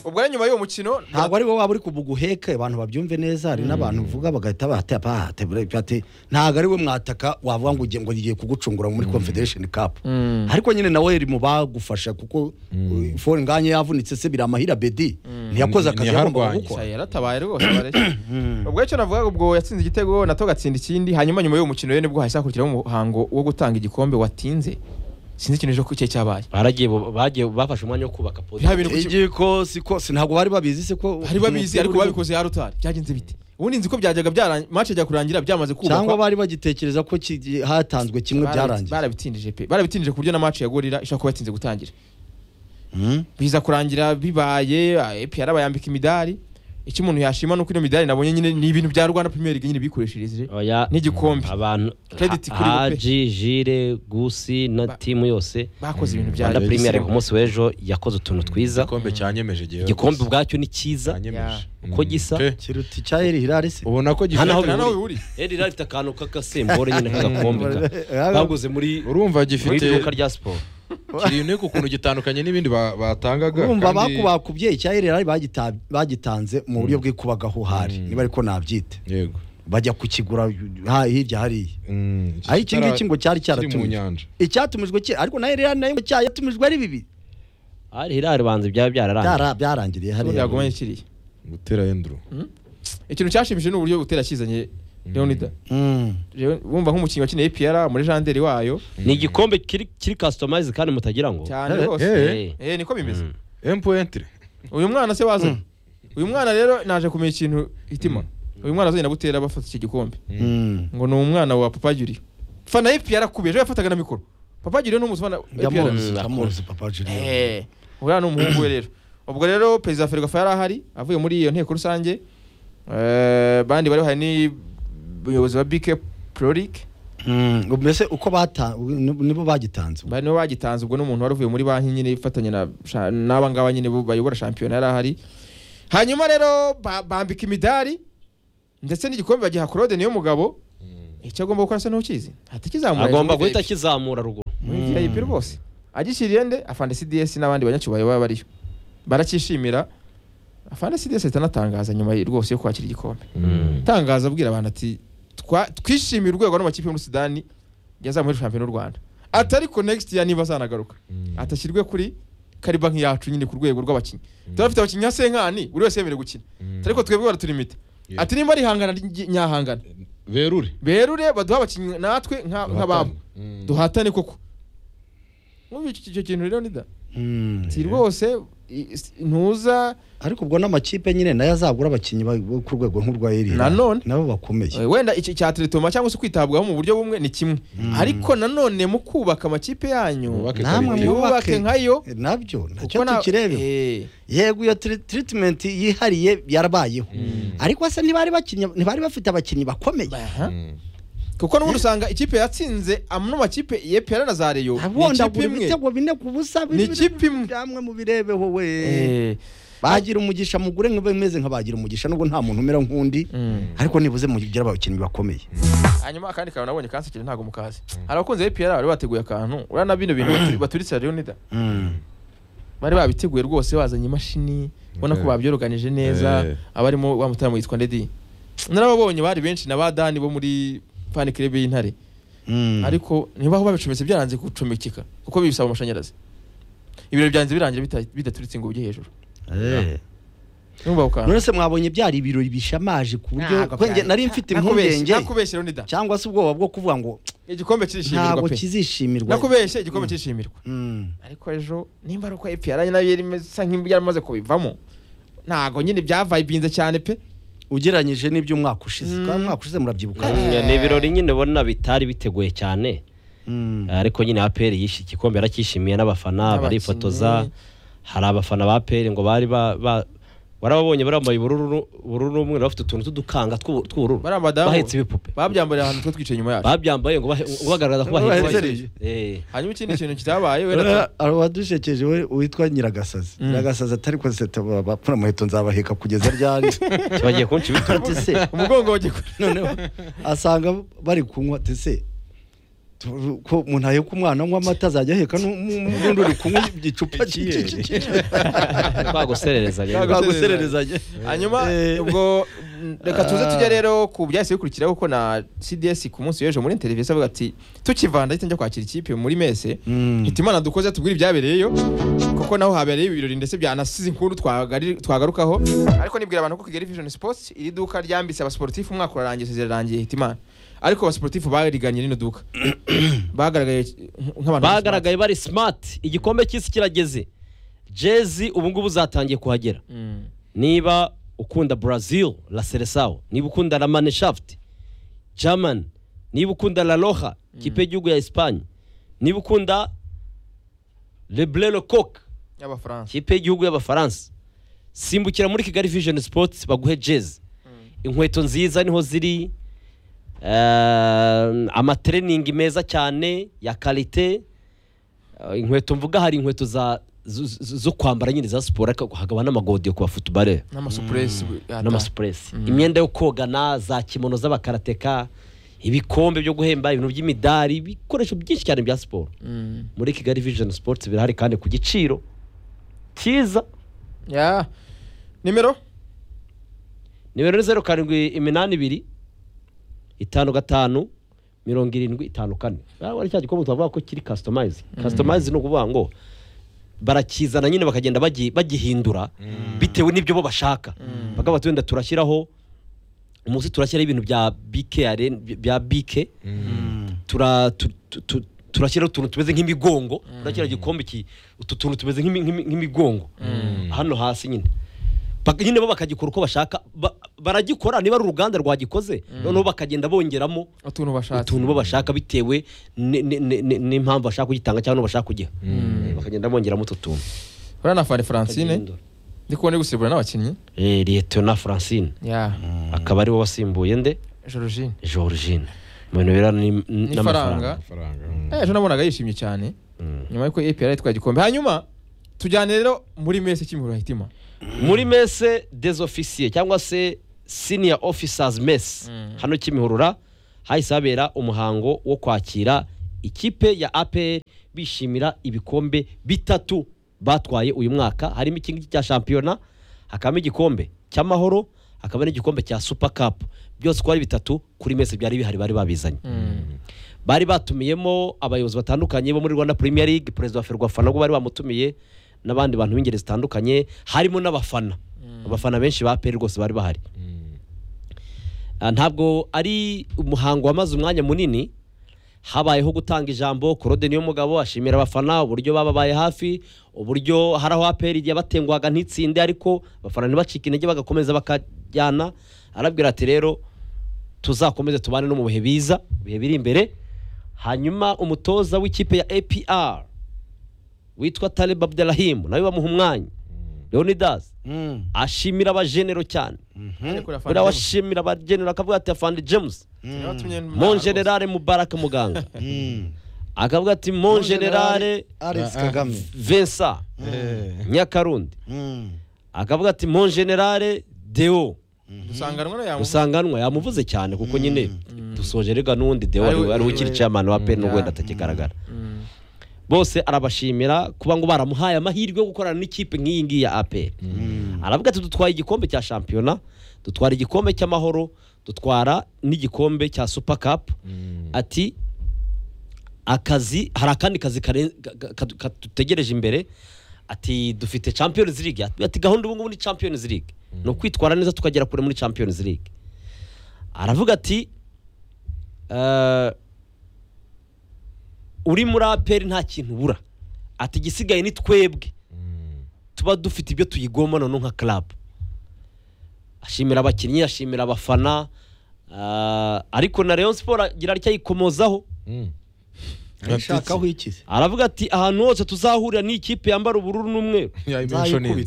ubwo rero nyuma y'uwo mukino ntabwo ari wowe waba uri kubuguheka abantu babyumve neza hari n'abantu uvuga bagahita bahata bahata bati ntabwo ari we mwataka wavuga ngo ugiye ngo ngiye kugucungura muri confederation cup ariko nyine nawe iri mu bagufasha kuko uh, fore nganye yavunitse se biramahira bedi ntiyakoze akazi yagombaga Ntiyaharwanye. gukora Cya yaratabaye rwose bareshya ubwo icyo navuga ubwo yatsinze igitego nato gatsinda ikindi hanyuma nyuma y'uwo mukino rero nibwo hahise hakurikiraho umuhango wo gutanga igikombe watinze sinzi ikintu ejo cye cyabaye baragiye bo- bagiye bafashe umwanya wo kubaka podi bya bintu ku kibuga igikosi kose ntabwo bari babizi se ko bari babizi umupira ariko uriho- babikoze ya rutari byagenze bite ubundi nzi ko byajyaga byara match ijya kurangira byamaze cyangwa kubakwa bari bagitekereza ko ki- hatanzwe kimwe Barabi- byarangiye barabitindije pe barabitindije ku buryo na match ya gorira ishobora kuba yatinze gutangira biza kurangira bibaye epi yarabayambika imidari icyo umuntu yashima nuko ino midari nabonye nyine ni ibintu bya Rwanda Premier League nyine bikoreshereje oya n'igikombe abantu Credit Ha- kuri bo pe. Haji Jire Gusi na Ba- timu yose bakoze ibintu bya Rwanda Yagize Premier League igisebo. ku munsi w'ejo yakoze utuntu twiza igikombe cyanyemeje igihe igikombe ubwacyo ni cyiza cyanyemeje uko Mm. gisa. Pe, kiruta icya eri hirari se ubona ko Hano gifite aho Na nawe uri bihuriye. Eri rafite akantu k'agasembore nyine k'agakombe ka- Eh, baguze muri urumva muri gifite iduka rya siporo kiri unique ukuntu gitandukanye n'ibindi ba- batangaga urumva kandi- bakubakubye icya rr bagita- bagitanze mu buryo bw'ikubagahuhari niba ariko nabyita yego bajya kukigura ha- hirya hariya Mm, iki aho iki kitara- ngiki ngo cyari kiri mu cyaratumijwe nyanja icyatumijwe cye ariko na rr nayo ngo cyayatumijwe ari bibiri ari hirari banze byaba byararangiye Byara- byarangiriye ubundi hariya yagumanye kiriya gutera enduru ikintu cyashimishije ni uburyo butera kizanye Leonida Mm. Leo- wumva nk'umukinnyi wakineye PR muri janderi wayo ni igikombe kiri kiri customize kandi mutagira ngo cyane Eh, rwose eh. Eh. eh niko bimeze empu entire uyu mwana se wazanye uyu mwana rero naje kumenya ikintu hitima uyu mwana azanye na butera bafata iki gikombe Mm. ngo ni umwana wa papa Juri fana yipi yarakubiye ejo yafataga na mikoro papa Juri ni umufana wa APR. Ndamuzi, ndamuzi papa Julienne. Eh, uriya ni umuhungu we rero ubwo rero perezida wa ferwafa yari ahari avuye muri iyo nteko rusange Eh, bandi bari bahari ni ubuyobozi wa bike prorike Mm. mbese uko bata nibo bagitanze bari nibo bagitanze ubwo n'umuntu wari uvuye muri banki nyine ifatanya na sha- n'aba ngaba nyine bo bayobora shampiyona yari ahari hanyuma rero ba- bambika imidari ndetse n'igikombe bagiha korode niyo mugabo icyo agomba gukora se ntukizi hatakizamuye agomba guhita akizamura ruguru muri vip rwose agishyiriye nde afande cds n'abandi banyacyubahiro baba bariyo baracyishimira afana sidesi ahita anatangaza nyuma ye- rwose yo kwakira igikombe tangaza abwira abantu ati "Twa- twishimiye urwego n'amakipe yo muri sudani yazamura shampiyona y'u rwanda ati ariko next year niba azanagaruka atashyirwe kuri kariba nk'iyacu nyine ku rwego rw'abakinnyi turafite abakinnyi nka senkani buri wese yemerewe gukina ariko twebwe baraturimita ati nimba arihangana rye- nyahangana berure berure baduha abakinnyi natwe nka- nk'ababo Mm. duhatane koko nkumva icyo icyo kintu rero nida si rwose i- s- ntuza ariko ubwo n'amakipe nyine nayo azagura abakinnyi ba- bo ku rwego nk'urwa iriya Nanone. nabo bakomeye Eh, wenda iki cya teretoma cyangwa se kwitabwaho mu buryo bumwe ni kimwe ariko nanone mu kubaka amakipe yanyu Wubake namwe quality. yubake nkayo Eh, nabyo ntacyo kuko na- tukirebe Eh, yego iyo tiri- treatment yihariye yarabayeho ariko se ntibari bakinnye ntibari bafite abakinnyi bakomeye aha. Mm. kuko n'ubundi usanga ikipe yatsinze amano makipe yepera na za reyo ni abonda ikipe buri imwe bitego bine ku busa Ni ikipe imwe. byamwe mubirebeho we Eh, bagira umugisha mugure nk'abameze nk'abagira umugisha nubwo nta muntu umera nk'undi mm. ariko nibuze mugira abakinnyi bakomeye hanyuma akandi kantu nabonye kansekere ntabwo mukazi hari abakunzi b'ipiyara bari bateguye akantu uriya na bino bintu batu- baturitse reyo nida Mm. bari babiteguye rwose bazanye imashini ubona ko Eh. babyoroganije neza Eh. abarimo wa mutarama witwa ndedi narababonye bari benshi na ba dani bo muri fani kirebe y'intare Mm. ariko niba aho babicometse byaranze gucomekeka kuko bisaba amashanyarazi ibiro byanze birangira bita- bidaturitse ngo ujye hejuru Eh. numva ako kantu none se mwabonye byari ibirori bishamaje ku buryo Ntabwo ko njye byari. nari mfite nakubeshye impungenge nakubeshye Leonidas. cyangwa se ubwoba bwo kuvuga ngo igikombe kirishimirwa ntabwo pe kizishimirwa nakubeshye igikombe kirishimirwa Mm. ariko ejo nimba ari uko ipiyara nayo yari imeze- isa nk'ibyaramaze kubivamo ntabwo nyine byavaye binze cyane pe ugereranyije n'iby'umwaka ushize Mm. kandi umwaka ushize murabyibuka ni ibirori nyine ubona bitari biteguye cyane Mm. ariko nyine APR yishe igikombe yaracyishimiye n'abafana N'abakinnyi. barifotoza hari abafana ba APR ngo bari ba- ba- warababonye bambaye ubururu bururu umwe bafite utuntu tudukanga tw'ubu- tw'ubururu bari abadamu bahetse ibipupe babyambariye ahantu twe twicaye inyuma yacu babyambaye ngo bahe- ngo bagaragaza ko bahetse Baherereje. Eh. hanyuma ikindi kintu kitabaye Ura- wenda hari uwadushekeje we- witwa nyiragasazi nyiragasazi atari konsete bapfuna muheto nzabaheka kugeza ryari bagiye kunca ibitugu ati se umugongo wagikora noneho asanga bari kunywa ati se tu- ko umuntu aheka umwana anywa amata azajya aheka n'undi uri kunywa igicupa twaguserereza rero cyagusererezanya hanyuma ubwo mm, reka tuze tujye rero ku byahise bikurikira kuko na cds ku munsi w'ejo muri televiziyo avuga ati tukivanda ahita njya kwakira ikipe muri mese hita imana dukoze tubwire ibyabereyeyo kuko naho habereye ibirori ndetse byanasize inkuru twagari- twagarukaho ariko nibwira abantu ko kigali vision sports iri duka ryambitse abasiporutifu umwaka urarangiye zirarangiye hita imana ariko abasiporutifu bariganye rino duka bagaragaye nk'abantu bagaragaye bari smart igikombe cy'isi kirageze jezi ubu ngubu zatangiye kuhagera Mm. niba ukunda brazil la seresao niba ukunda la maneshaft german niba ukunda la loha kipe y'igihugu ya espanye niba ukunda leblelo coke y'abafaransa kipe y'igihugu y'abafaransa simbukira muri kigali vision sports baguhe jezi inkweto nziza niho ziri ehm, amatreningi meza cyane ya karite Eh, inkweto mvuga hari inkweto za zo- zo- zo kwambara nyine za siporo ariko hakaba n'amagodiyo ku bafutubarere n'amasupuresi n'amasupuresi imyenda yo kogana za kimono z'abakarateka ibikombe byo guhemba ibintu by'imidari ibikoresho byinshi cyane bya siporo muri kigali vision sports birahari kandi ku giciro cyiza ya nimero nimero ni zeru karindwi iminani ibiri itanu gatanu mirongo irindwi itanu kane Ah, wari cya gikombe twavuga ko kiri kasitomayizi kasitomayizi ni ukuvuga ngo barakizana nyine bakagenda bagi- bagihindura bitewe n'ibyo bo bashaka bakavuga ati wenda turashyiraho umunsi turashyiraho ibintu bya bike arena- bya bike tura tu- tu- tu- turashyiraho utuntu tumeze nk'imigongo turashyiraho igikombe iki utu tuntu tumeze nk'imi- nk'imi- nk'imigongo hano hasi nyine Bak- nyine bo bakagikora uko bashaka ba- baragikora niba ari uruganda rwagikoze noneho bakagenda bongeramo utuntu bashatse utuntu bo bashaka bitewe ni- ni- ni- ni- n'impamvu bashaka kugitanga cyangwa n'uwo bashaka kugiha Eh, bakagenda bongeramo utu tuntu uriya na fani francine ndi kubona ari gusibura n'abakinnyi Eh, liyetona francine ya akaba ari we wasimbuye nde jorojine georgine mu bintu birebana n'im- n'ifaranga n'amafaranga Amafaranga, mm. Eh, ejo nabonaga yishimye cyane nyuma y'uko epr yitwaye igikombe hanyuma tujyane rero muri mese kimihurura hitima muri mese desofisiye cyangwa se senior officers mess hano kimihurura hahise habera umuhango wo kwakira ikipe ya apr bishimira ibikombe bitatu batwaye uyu mwaka harimo ikingiki cya shampiyona hakabamo igikombe cy'amahoro hakaba n'igikombe cya super cup byose uko ari bitatu kuri mese byari bihari bari babizanye bari batumiyemo abayobozi batandukanye bo muri rwanda premier league perezida wa ferwafa nabwo bari bamutumiye n'abandi bantu b'ingeri zitandukanye harimo n'abafana abafana benshi ba peri rwose bari bahari Ah, ntabwo ari umuhango wamaze umwanya munini habayeho gutanga ijambo korode niyo mugabo ashimira abafana uburyo bababaye hafi uburyo hari aho aperi igihe batengwaga ntitsinde ariko abafana ntibacike intege bagakomeza bakajyana arabwira ati rero tuzakomeze tubane no mu bihe biza ibihe biri imbere hanyuma umutoza w'ikipe ya apr witwa talib abdurahim nawe bamuha umwanya leonidas ashimira abajenero cyane buriya washimira abajenero akavuga ati afandi james mon generale mubaraka muganga akavuga ati mon generale Alex Kagame vincent nyakarundi akavuga ati mon generale deo dusanganwa na yamuvuze usanganwa yamuvuze cyane kuko nyine dusoje rega n'undi deo Ari we- ari ukiri we- chairman wa peni Yeah. wenda atakigaragara bose arabashimira kuba ngo baramuhaye amahirwe yo gukorana n'ikipe nk'iyi ngiyi ya aperi aravuga ati dutwaye igikombe cya shampiyona dutwara igikombe cy'amahoro dutwara n'igikombe cya super cup ati akazi hari akandi kazi kare- ka- ka- katutegereje imbere ati dufite champions league Ati- ati gahunda ubu ngubu ni champions league ni ukwitwara neza tukagera kure muri champions league aravuga ati "Eh, uri muri aperi nta kintu ubura ati igisigaye ni twebwe tuba dufite ibyo tuyigomba noneho nka club ashimira abakinnyi ashimira abafana ah, ariko na Rayon Sport agira arcyayikomozaho nshakaho iki se aravuga ati ahantu hose tuzahurira n'ikipe yambara ubururu n'umweru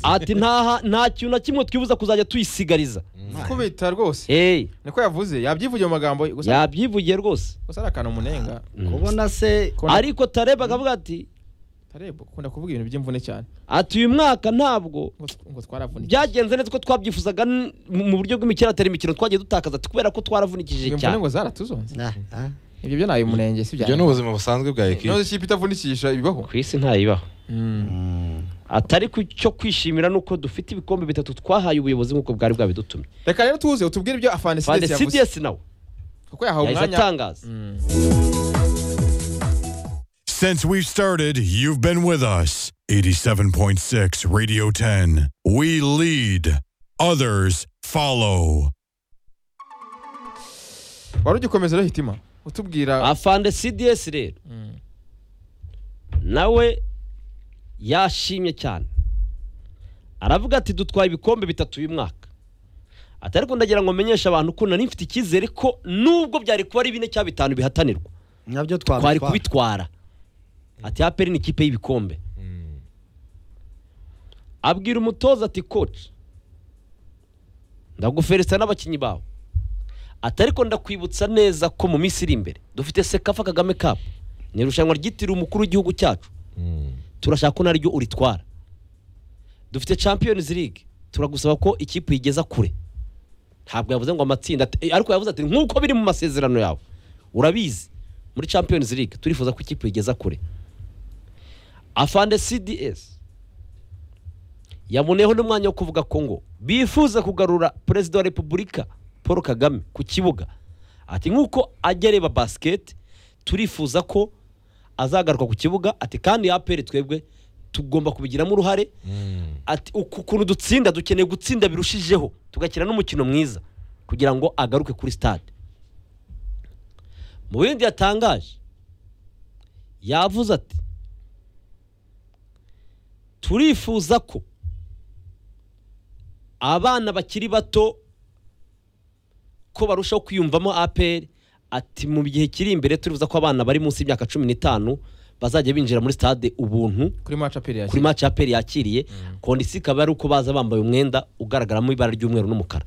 ati nta nta kintu na kimwe twibuza kuzajya tuyisigariza kubita rwose hey niko yavuze yabyivugiye mu magambo gusa yabyivugiye rwose gusa ari akantu munenga kubona se Kubona- ariko Tareba akavuga ati Tarebo ukunda kuvuga ibintu by'imvune cyane ati uyu mwaka ntabwo ngo tw- ngo twaravunitse byagenze neza ko twabyifuzaga n- mu mu buryo bw'imikirateri imikino twagiye dutakaza kubera ko twaravunikishije imvune cyane ngo zaratuzonze Ah, ah. ibyo byo nabi munenge si ibyo byanjye ni ubuzima busanzwe bwa none ekipi ikipe itavunikisha ibibaho ku isi ntayibaho atari ku cyo kwishimira ni uko dufite ibikombe bitatu twahaye ubuyobozi nk'uko bwari bwabidutumye reka rero tuze utubwire ibyo afanesides yavuze fandesidiasi nawe kuko yahawe yahise umwanya atangaza Since we've started, you've been with us. 87.6 Radio 10. We lead, others follow. wari ugikomeza rero hitima utubwira afandesidiasi rero nawe yashimye cyane aravuga ati dutwaye ibikombe bitatu uyu mwaka atari ariko ndagira ngo menyeshe abantu ko nari mfite icyizere ko nubwo byari kuba ari bine cyangwa bitanu bihatanirwa nabyo twari twabitwara kubitwara ati aperi ni ikipe y'ibikombe abwira umutoza ati koci ndaguferesita n'abakinnyi bawe ati ariko ndakwibutsa neza ko mu minsi iri imbere dufite sekafa kagame kapu ni irushanwa ryitiriwe umukuru w'igihugu cyacu turashaka ko naryo uritwara dufite champions league turagusaba ko ikipe uyigeza kure ntabwo yavuze ngo amatsinda ati- eh, ariko yavuze ati nk'uko biri mu masezerano yawe urabizi muri champions league turifuza ko ikipe igeza kure afande cds yaboneyeho n'umwanya wo kuvuga ko ngo bifuza kugarura perezida wa repubulika paul kagame ku kibuga ati nk'uko ajya areba basiketi turifuza ko azagaruka ku kibuga ati kandi aperi twebwe tugomba kubigiramo uruhare ati uku kuntu dutsinda dukeneye gutsinda birushijeho tugakina n'umukino mwiza kugira ngo agaruke kuri stade mu bindi yatangaje yavuze ati turifuza ko abana bakiri bato ko barushaho kwiyumvamo aperi ati mu gihe kiri imbere turifuza ko abana bari munsi y'imyaka cumi n'itanu bazajya binjira muri stade ubuntu kuri match apeli kuri yakira match ya aperi yakiriye kondisi ikaba ari uko baza bambaye umwenda ugaragaramo ibara ry'umweru n'umukara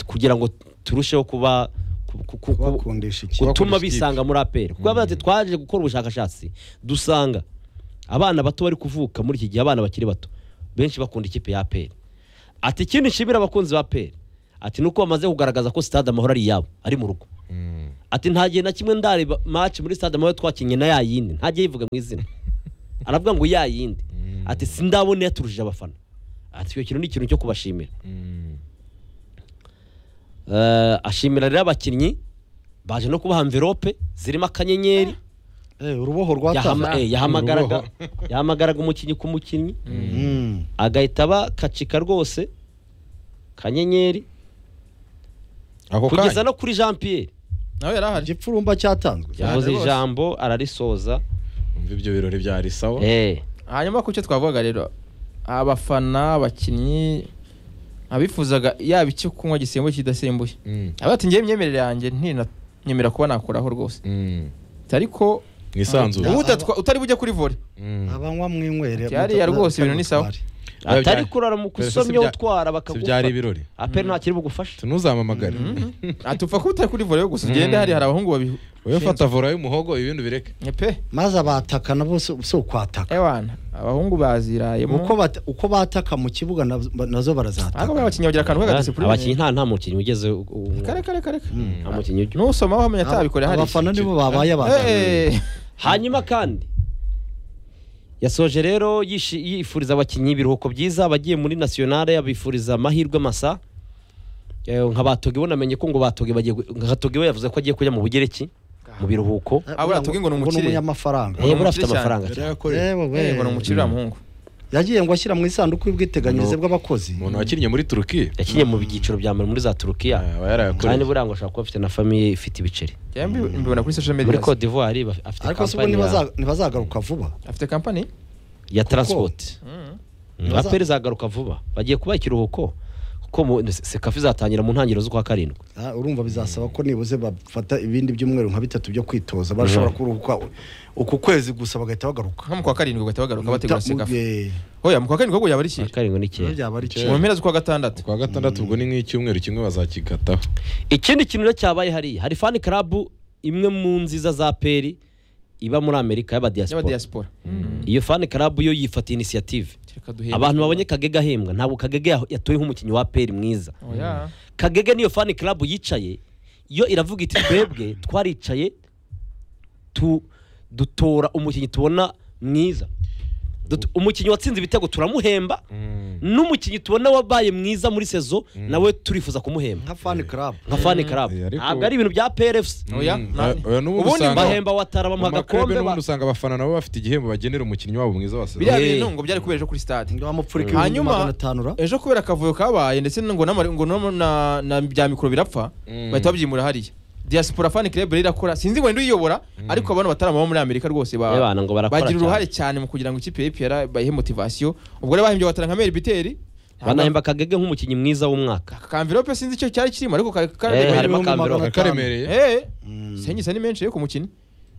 kugira ngo turusheho kuba ku- ku- ku- kubakundisha iki gutuma Kubakundisha bisanga muri aperi kuko bati twaje gukora ubushakashatsi dusanga abana bato bari kuvuka muri iki gihe abana bakiri bato benshi bakunda ikipe ya aperi ati ikindi nshimira abakunzi ba aperi ati nuko bamaze kugaragaza ko stade amahoro ari iyabo ari mu rugo ati nta gihe na kimwe ndareba match muri stade amahoro twakinnye na ya yindi ntajya yivuga mu izina aravuga ngo ya yindi ati sindabona yaturushije abafana ati icyo kintu ni ikintu cyo kubashimira Eh, ashimira rero abakinnyi baje no kubaha mverope zirimo akanyenyeri uruboho yahama- rwataze eh, yahamagaraga yahamagaraga umukinnyi ku mukinnyi Mm. agahita bakacika rwose kanyenyeri ako kugeza kanya no kuri jean pierre nawe yari ahari igipfurumba cyatanzwe yavuze rwose. ijambo ararisoza umva ibyo birori byari sawa eh hanyuma ku cyo twavugaga rero abafana abakinnyi abifuzaga yaba icyo kunywa gisembuye kidasembuye Mm, aba ati ngewe imyemerere yanjye ntinanyemera kuba nakuraho rwose mm. ariko mu isanzure ubu udatwa- utari bujye kuri vore Mm. abanywa mwinywere Byariya rwose ibintu ni sawa. Biba bya- atari kurara mu Dore se kusomya sibya- utwara si byari bakagufa ibirori aperi ntakiri bugufashe tunuzamamagare atupfa kuba utari kuri vore gusa ugende hari hari abahungu babi wowe fata vora y'umuhogo ibindi bireke pe maze abatakana bose si ukwataka ewana abahungu bazirayemo uko bata- uko bataka mu kibuga nab- nazo ariko barazataka abakinnyi bagira akantu abakinnyi k'agadisipuline nta nta mukinnyi ugeze u- u- kare kare kare kare. nta mukinnyi ujya n'usomaho wamenya atabikore hari abafana ikintu. nibo babaye abaganga Eh, hanyuma kandi yasoje rero yishi- yifuriza abakinnyi ibiruhuko byiza abagiye muri nasiyonale abifuriza amahirwe masa Eh, nka batoge bunamenye ko ngo batoge bagiye gu- nka Toge we yavuze ko agiye kujya mu bugereki mu biruhuko abura tubwe ngo ni umukire. umunyamafaranga Eh, buriya afite cyane. amafaranga Yari cyane yakoreye. Eh, wewe. eh, ngo ni umukire uriya muhungu yagiye ngo ashyira mu isanduku y'ubwiteganyirize bw'abakozi umuntu wakinnye muri turukiya yakinnye mu byiciro bya mbere muri za turukiya aba kandi yarayakoreye buriya ngo ashobora kuba afite na famiye ifite ibiceri Njyewe mbi- mbibona kuri social media muri cote d'ivoire baf- afite ariko se ubu kampani ya- ntibaza- ntibazagaruka vuba afite kampani ya transport Mm, Baza- aperi zagaruka vuba bagiye kubaha ikiruhuko kuko mu- sekafi izatangira mu ntangiriro z'ukwa karindwi Ah, urumva bizasaba ko nibuze bafata ibindi byumweru nka bitatu byo kwitoza bashobora kuruhuka uku kwezi gusa bagahita bagaruka nko mu kwa karindwi ugahita bagaruka bategura Ta- mu- sekafa eh, oya mu kwa karindwi ahubwo yaba ari ukwa ikihe karindwi ni nibyo kera byaba ari mu cyo mpera z'ukwa gatandatu kwa gatandatu ubwo ni nk'icyumweru kimwe bazakigataho ikindi kintu rero cyabaye hariya hari fani karabu imwe mu nziza za peri iba muri amerika y'aba y'abadiyasipora diaspora iyo fani karabu yo yifata inisiyative Reka duhebe. abantu babonye kagege ahembwa ntabwo kagege yaho- yatoye nk'umukinnyi wa peri mwiza oya kagege niyo fani karabu yicaye yo iravuga iti twebwe twaricaye tu dutora umukinnyi tubona mwiza Dut- umukinnyi watsinze ibitego turamuhemba n'umukinnyi tubona wabaye mwiza muri sezo nawe turifuza kumuhemba nka fan club nka fani karabu Eh, ariko- ntabwo ari ibintu bya prfc oya Mm, nani? oya, n'ubundi ubundi usanga- bahemba bahemba watara mu bamuha makurebe agakombe ba- n'ubundi usanga abafana nabo bafite igihembo bagenera umukinnyi wabo mwiza wa sezon biriya Eh. bintu ngo byari kubera ejo kuri stade ngo bamupfurika ibihumbi Hanyuma- magana atanu ra ejo kubera akavuyo kabaye ndetse ngo n'amari- ngo n'ama- na- na bya mikoro birapfa Mm. bahita babyimura hariya diaspora fan club rero irakora sinzi ngo ninde uyiyobora ariko abantu bataramaba muri amerika rwose ba- Eh, bana ngo barakora bagira cyane. uruhare cyane mu kugira ngo ikipe ya epr bayihe motivasiyo ubwo rero bahembye watara nka meri biteri banahemba kagege nk'umukinnyi mwiza w'umwaka kamvirope sinzi icyo cyari kirimo ariko ka- ka- Eh, harimo ibihumbi akambero. magana atanu. karemereye Eh, sengisa ni menshi yo ku mukino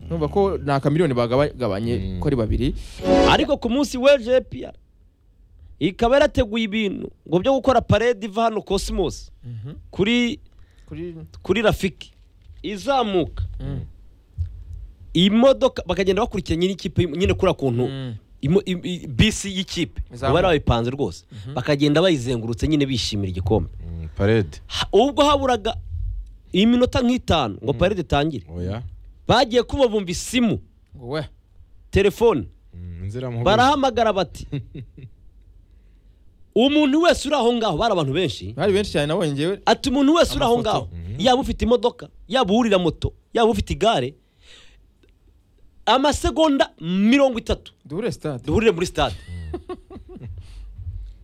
numva ko ni akamiliyoni bagabanye ko ari babiri ariko ku munsi w'ejo pr ikaba yarateguye ibintu ngo byo gukora parede iva hano cosmos kuri kuri kuri rafiki izamuka imodoka bakagenda bakurikiranye n'ikipe nyine kuriya kuntu Mm. imo- im- i- bisi y'ikipe Izamuka. bari bayipanze rwose bakagenda bayizengurutse nyine bishimira igikombe Mm, parede Ha- ubwo haburaga iminota nk'itanu ngo parede itangire oya bagiye kuba bumva isimu ngo we telefone Mm, inziramugozi barahamagara bati umuntu wese uri aho ngaho bari abantu benshi bari benshi cyane nabonye ngewe ati umuntu wese uri aho Amafoto. ngaho yaba ufite imodoka yaba uwurira moto yaba ufite igare amasegonda mirongo itatu duhure stade duhurire muri sitade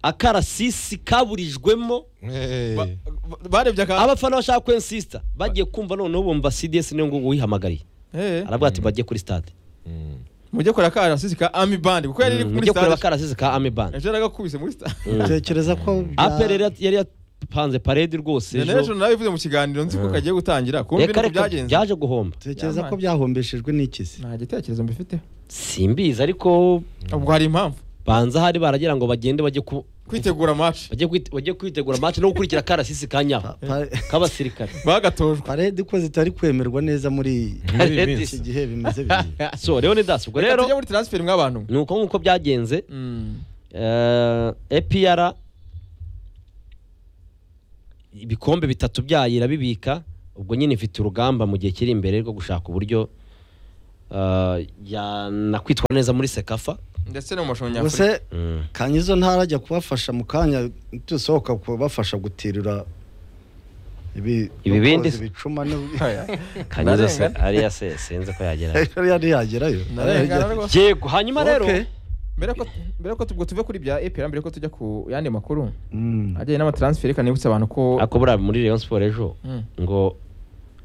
akarasisi kaburijwemo Eh, Ba- ba- barebye aka abafana bashaka kwensisita bagiye kumva noneho bumva cds niyo ngugu wihamagariye Eh, aravuga ati bajye kuri sitade mm. mujye kora ka arasisi ka ami band kuko yari iri muri mujye kureba stade akarasisi ka ame band ejo yaragakubise muri stade tekereza ko bya- apel yari yari yapanze parede rwose ejo ejo nawe bivuze mu kiganiro nzi ko kagiye gutangira kumbi reka nuko reka byagenze byaje guhomba tekereza ko byahombeshejwe n'ikizi nta gitekerezo mbifite simbizi ariko ubwo hari impamvu banza hari baragira ngo bagende bajye ku kwitegura match bajye kwite- bajye kwitegura match no gukurikira karasisi kanyaho Pa- k'abasirikare bagatojwe parede ko zitari kwemerwa neza muri Muri iyi Parede minsi. iki gihe bimeze bibiri so rero ni das ubwo reka rero tujye muri transfer mw'abantu ni uko nk'uko byagenze Mm. eh, EPR ibikombe bitatu byayo irabibika ubwo nyine ifite urugamba mu gihe kiri imbere rwo gushaka uburyo eh, yanakwitwara neza muri sekafa ndetse no mu mashusho nyafurika gusa kanya izo ntara ajya kubafasha mu kanya dusohoka kubafasha guterura ibi- Ibibindi? koza ibicuma n'u- kanyuze se Narengana. ariya se sinzi ko yagera Ariya ntiyagerayo Narengana rwose. yego hanyuma rero Okay. mbere ko mbere ko tubwo tuve kuri bya epera mbere ko tujya ku yandi makuru Mm. ajyanye n'amataransiferi reka nibutse abantu ko ariko buriya muri Rayon Sport ejo Mm. ngo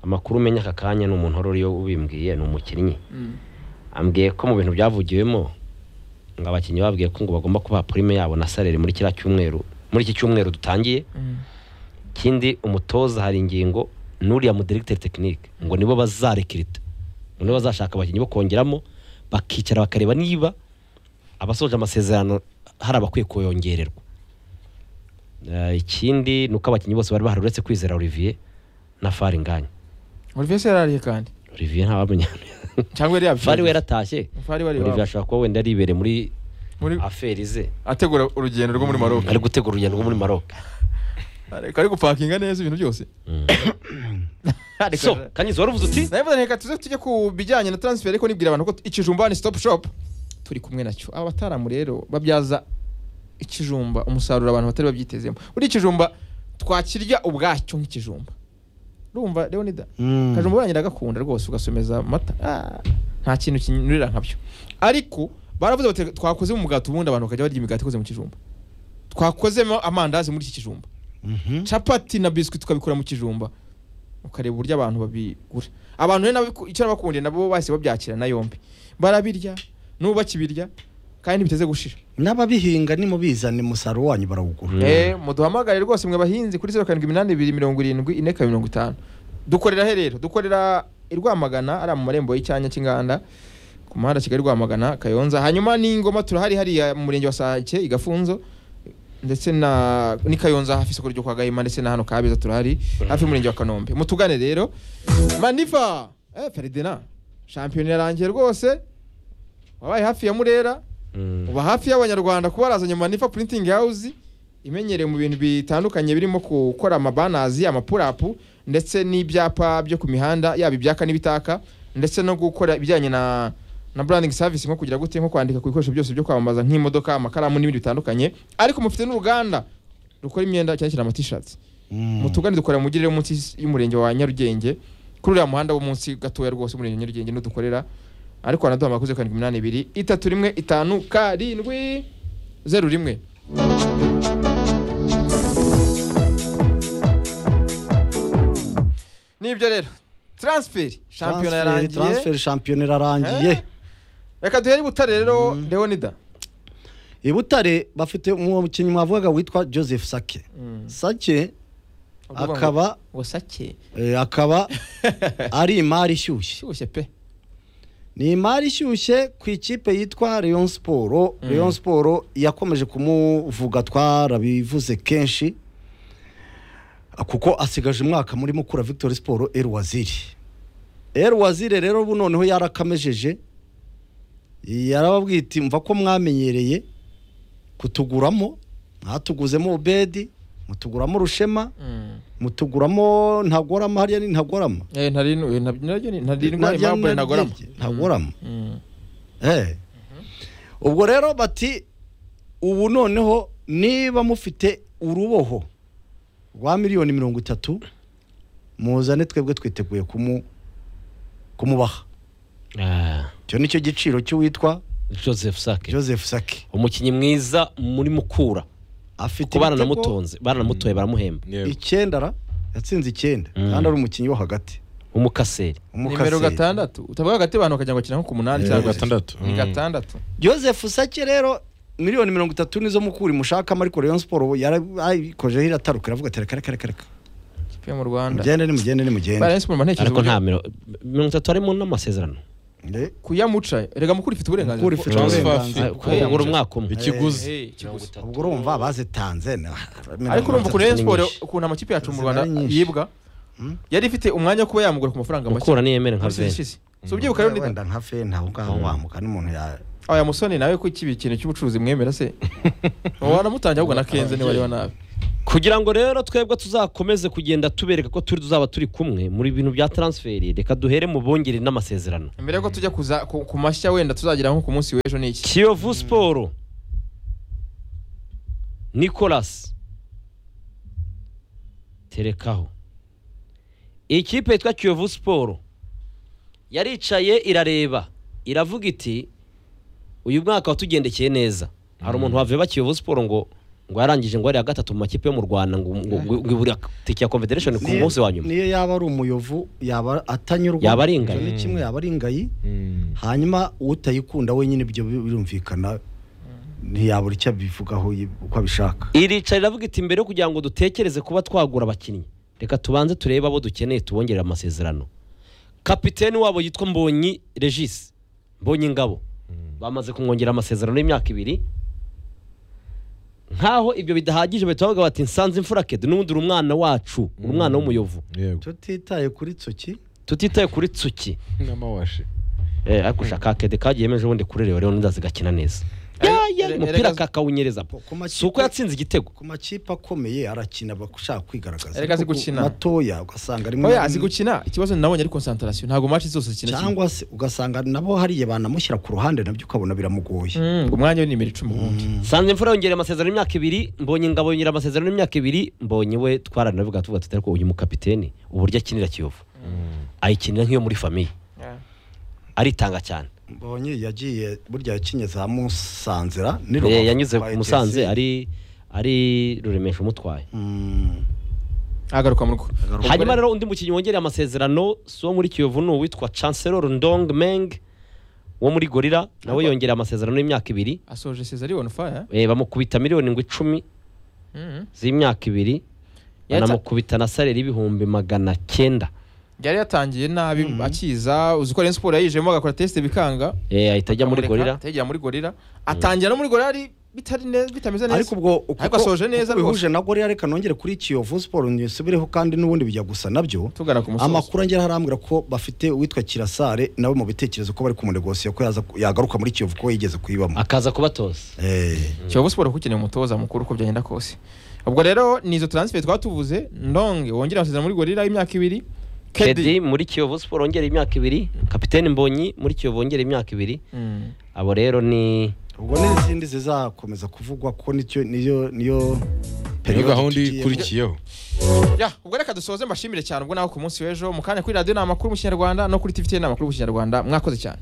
amakuru umenya aka kanya ni umuntu wari uriyo ubimbwiye ni umukinnyi Mm. ambwiye ko mu bintu byavugiwemo ngo abakinnyi babwiye ko ngo bagomba kubaha prime yabo na salere muri kiriya cyumweru muri iki cyumweru dutangiye Mm. kindi umutoza hari ingingo n'uriya mudiregiteri tekinike ngo nibo bazarekirita ngo nibo bazashaka abakinnyi bo kongeramo bakicara bakareba niba abasoje amasezerano hari abakwiye kuyongererwa Eh, ikindi ni uko abakinnyi bose bari bahari uretse kwizera olivier na faringanya Olivier se yarariye kandi olivier ntawamenya cyangwa yari yabifite fari we yaratashye Fari wari olivier iwabo. ashobora kuba wenda aribereye muri muri aferi ze ategura urugendo rwo muri Maroc ari gutegura urugendo rwo muri maroc ariko ari gupakinga neza ibintu byose Ariko- so kanyizi wari uvuze uti navuze reka tuze tujye ku bijyanye na transfer ariko nibwira abantu ko ikijumba ni stop shop turi kumwe nacyo aba bataramu rero babyaza ikijumba umusaruro abantu batari babyitezemo buriya ikijumba twakirya ubwacyo nk'ikijumba urumva leonida Mm. akajumba urangirira agakunda rwose ugasomeza amata Ah, nta kintu kinyurira nkabyo ariko baravuze bati twakozemo umugati ubundi abantu bakajya barya imigati ikoze mu kijumba twakozemo amandazi muri iki kijumba Mhm. capati na biswi tukabikora mu kijumba ukareba uburyo abantu babigura abantu rero nabiku- icyo nabakundiye nabo bahise babyakira na yombi barabirya n'ubu bakibirya kandi ntibiteze gushira n'ababihinga nimubizana umusaruro wanyu barawugura eh muduhamagare rwose mwe bahinzi kuri zeru karindwi iminani ibiri mirongo irindwi ine kabiri mirongo itanu dukorera he rero dukorera i rwamagana ari mu marembo y'icyanya cy'inganda ku muhanda kigali rwamagana kayonza hanyuma n'ingoma turahari hariya mu murenge wa sake i gafunzo ndetse na ni kayonza hafi isoko ryo kwa gahima ndetse na hano kabeza turahari hafi y'umurenge wa kanombe mutugane rero maniva eh feridina shampiyona yarangiye rwose wabaye hafi ya murera Mm. uba hafi y'abanyarwanda kuba barazanye manifa printing house imenyereye mu bintu bitandukanye birimo gukora amabanazi amapurapu ndetse n'ibyapa byo ku mihanda yaba ibyaka n'ibitaka ndetse no gukora ibijyanye na na branding service nko kugira gute nko kwandika ku bikoresho byose byo kwamamaza nk'imodoka amakaramu n'ibindi bitandukanye ariko mufite n'uruganda rukora imyenda cyane cyane amatishati mutugane dukorera mu mujyi rero munsi y'umurenge wa Nyarugenge kuri uriya muhanda wo munsi gatoya rwose umurenge wa Nyarugenge n'udukorera ariko wanaduhamagara kuri zeru karindwi iminani ibiri itatu rimwe itanu karindwi zeru rimwe nibyo rero transferi shampiyona Transfer- yarangiye transfer shampiyona irarangiye Eh? reka duhere i butare rero leonida i butare bafite umukinnyi mwavugaga witwa joseph sake sake Uvuga ngo- akaba ngo sake eh, akaba ari imari ishyushye cyushye pe ni imari ishyushye ku ikipe yitwa leon siporo leon siporo yakomeje kumuvuga twarabivuze kenshi kuko asigaje umwaka muri mukura victoire siporo el waziri el waziri rero ubu noneho yarakamejeje yarababwiye iti mva ko mwamenyereye kutuguramo mwatuguzemo ubedi mutuguramo rushema Mm. mutuguramo ntagorama hariya ni ntagorama Eh, ntari nu- nta- naryo ni- ntari indwara Narya impamvu ntagorama naryirye, ntagorama Mm. Eh. ubwo rero bati ubu noneho niba mufite uruboho rwa miliyoni mirongo itatu muzane twebwe twiteguye kumu kumubaha Ah, icyo nicyo giciro cy'uwitwa joseph sake joseph sake umukinnyi mwiza muri mukura afite ko ibitego baranamutonze baranamutoye baramuhemba Yego. icyenda ra yatsinze icyenda Mm. kandi ari umukinnyi wo hagati umukaseri nimero Umukaseri. gatandatu utavuga hagati abantu bakajya ngo bakina nko ku munani Eh, cyangwa se- gatandatu. ni Mm. gatandatu joseph sake rero miliyoni mirongo itatu nizo mukuri mushakamo ariko rayon siporo yarayikojeho irataruka iravuga ati reka reka reka reka ikipe yo mu rwanda mugende nimugende nimugende Bayern Sport ntekereza ariko uburyo- nta miro- mirongo itatu harimo n'amasezerano Eh, kuyamuca rega mukuru ifite uburenganzira Mukura bwo- ifite Transfer uburenganzira. fee. Hey, kugura umwaka umwe ikiguzi Eh, kiguzi. ubwo urumva bazitanze na- ariko urumva ukuntu Rayon ni Sport nyinshi. ukuntu amakipe yacu mu Zina rwanda ari nyinshi. yibwa yari ifite umwanya wo kuba yamugura ku mafaranga make mukura niyemere nka Mu minsi veni ishize. so ubyibuka rero wenda nka feni aho ngaho wamuka n'umuntu ya aya musoni nawe ko ikibi ikintu cy'ubucuruzi mwemera se waramutangiraho ubwo na kenze niba ariho nabi kugira ngo rero twebwe tuzakomeze kugenda tubereka ko turi tuzaba turi kumwe muri bintu bya transferi reka duhere mu bongere n'amasezerano mbere yuko tujya kuza- ku ku mashya wenda tuzagira nko ku munsi w'ejo ni iki kiyovu siporo nikolasi terekaho ikipe yitwa kiyovu siporo yaricaye irareba iravuga iti uyu mwaka watugendekeye neza hari umuntu waveba kiyovu siporo ngo ngo yarangije ngo ari iya gatatu mu makipe yo mu rwanda ngo ngo- ngo- ngo ibura tike ya confederation ku munsi wa nyuma niyo yaba ari umuyovu yaba atanyurwa Yaba ari ingayi. Ibyo ni kimwe yaba ari ingayi Mm. hanyuma utayikunda wenyine ibyo birumvikana ntiyabura icyo abivugaho yi- uko abishaka iricara iravuga iti mbere yo kugira ngo dutekereze kuba twagura abakinnyi reka tubanze turebe abo dukeneye tubongerere amasezerano kapiteni wabo yitwa mbonyi regis mbonyi ngabo bamaze kumwongera amasezerano y'imyaka ibiri nkaho ibyo bidahagije bahita bavuga bati nsanze imfura kede n'ubundi uri umwana wacu uri umwana w'umuyovu yego tutitaye kuri tsoki tutitaye kuri tsuki n'amawashi eh, ariko ushaka kede kagiye yemeje ubundi kuri rero rero ndazi gakina neza Ya, ya, Ere- umupira erega- kakawunyereza ku makipe- si uko yatsinze igitego ku makipe akomeye arakina bashaka kwigaragaza Erega azi Ariko ku gukina. matoya ugasanga rimwe oya na azi rimwe- gukina ikibazo nabonye ari konsantarasiyo ntabwo match zose akina kimwe cyangwa se ugasanga nabo hariya banamushyira ku ruhande nabyo ukabona biramugoye Mm, ngo umwanya we ni imiri icumi ubundi Sanze imfura yongereye amasezerano y'imyaka ibiri mbonye ingabo yongera amasezerano y'imyaka ibiri mbonye we twaranavuga tuvuga tutari ko uyu mukapiteni uburyo akinira kiyovu ayikinira nk'iyo muri famiye Yeah. aritanga cyane mbonye yagiye burya yakinye za musanzira ni Eh, Rubavu yanyuze kwa ku musanze ETC. ari ari ruremesha umutwaye Mm, agaruka mu rugo hanyuma rero undi mukinnyi wongereye amasezerano si uwo muri kiyovu ni uwitwa chancellor ndong meng wo muri gorira nawe Aba- yongereye amasezerano y'imyaka ibiri asoje sezari on fire Eh, bamukubita miliyoni ngo icumi Mhm. z'imyaka ibiri Yatsa- banamukubita na salere y'ibihumbi magana cyenda yari yatangiye nabi akiza uzi ko Rayon Sport yayijemo agakora test bikanga Eh, ahita ajya muri bakamureka, gorira ategera muri gorira atangira no muri gorira ari bitari neza bitameze neza ariko ubwo ariko asoje neza bihuje na gorira reka nongere kuri kiyovu siporo nisubireho kandi n'ubundi bijya gusa nabyo tugana ku musozo amakuru angera harambwira ko bafite uwitwa kirasare nawe mu bitekerezo ko bari kumunegosiyo ko yaza- yagaruka muri kiyovu ko yigeze kuyibamo akaza kubatoza Eh, Kiyovu Sport kuko ikeneye umutoza mukuru uko byagenda kose ubwo rero ni izo transfer twatuvuze ndonge wongera amasezerano muri gorira y'imyaka ibiri kedi muri kiyovu siporo wongera imyaka ibiri kapiteni mbonyi muri kiyovu wongera imyaka ibiri Mm. abo rero ni ubwo n'izindi zizakomeza kuvugwa ko nicyo niyo niyo niyo periode gahunda tugiyemo. ikurikiyeho ya ubwo reka dusoze mbashimire cyane ubwo nawe ku munsi w'ejo mu kanya kuri radiyo ni amakuru mu kinyarwanda no kuri tvt ni amakuru mu kinyarwanda mwakoze cyane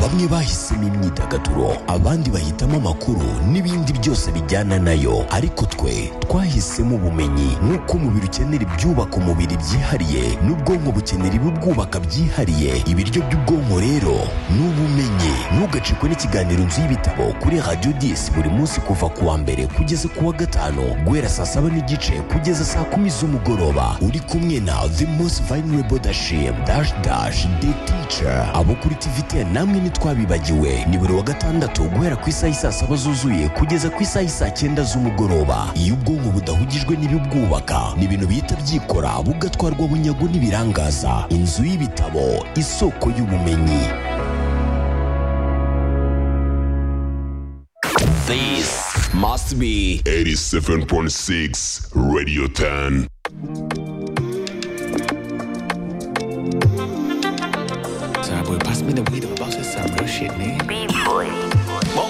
bamwe bahisemo imyidagaduro abandi bahitamo amakuru n'ibindi byose bijyana nayo ariko twe twahisemo ubumenyi nk'uko umubiri ukenera ibyubaka umubiri byihariye n'ubwonko bukenera ibibwubaka byihariye ibiryo by'ubwonko rero ni ubumenyi ntugacikwe n'ikiganiro nzu y'ibitabo kuri radiyo disi buri munsi kuva ku wa mbere kugeza ku wa gatanu guhera saa saba n'igice kugeza saa kumi z'umugoroba uri kumwe na the most vulnerable dashim dash dash the teacher abo kuri tvt namwe ntitwabibagiwe ni buri wa gatandatu guhera ku isaha isaa saba zuzuye kugeza ku isaha isaa cyenda z'umugoroba iyo ubwonko budahugijwe n'ibibwubaka ni ibintu bihita byikora bugatwarwa bunyago n'ibirangaza inzu y'ibitabo isoko y'ubumenyi This must be 87.6 Radio 10. Sorry, boy, pass me the weed. I'm about to say some real shit, nigga.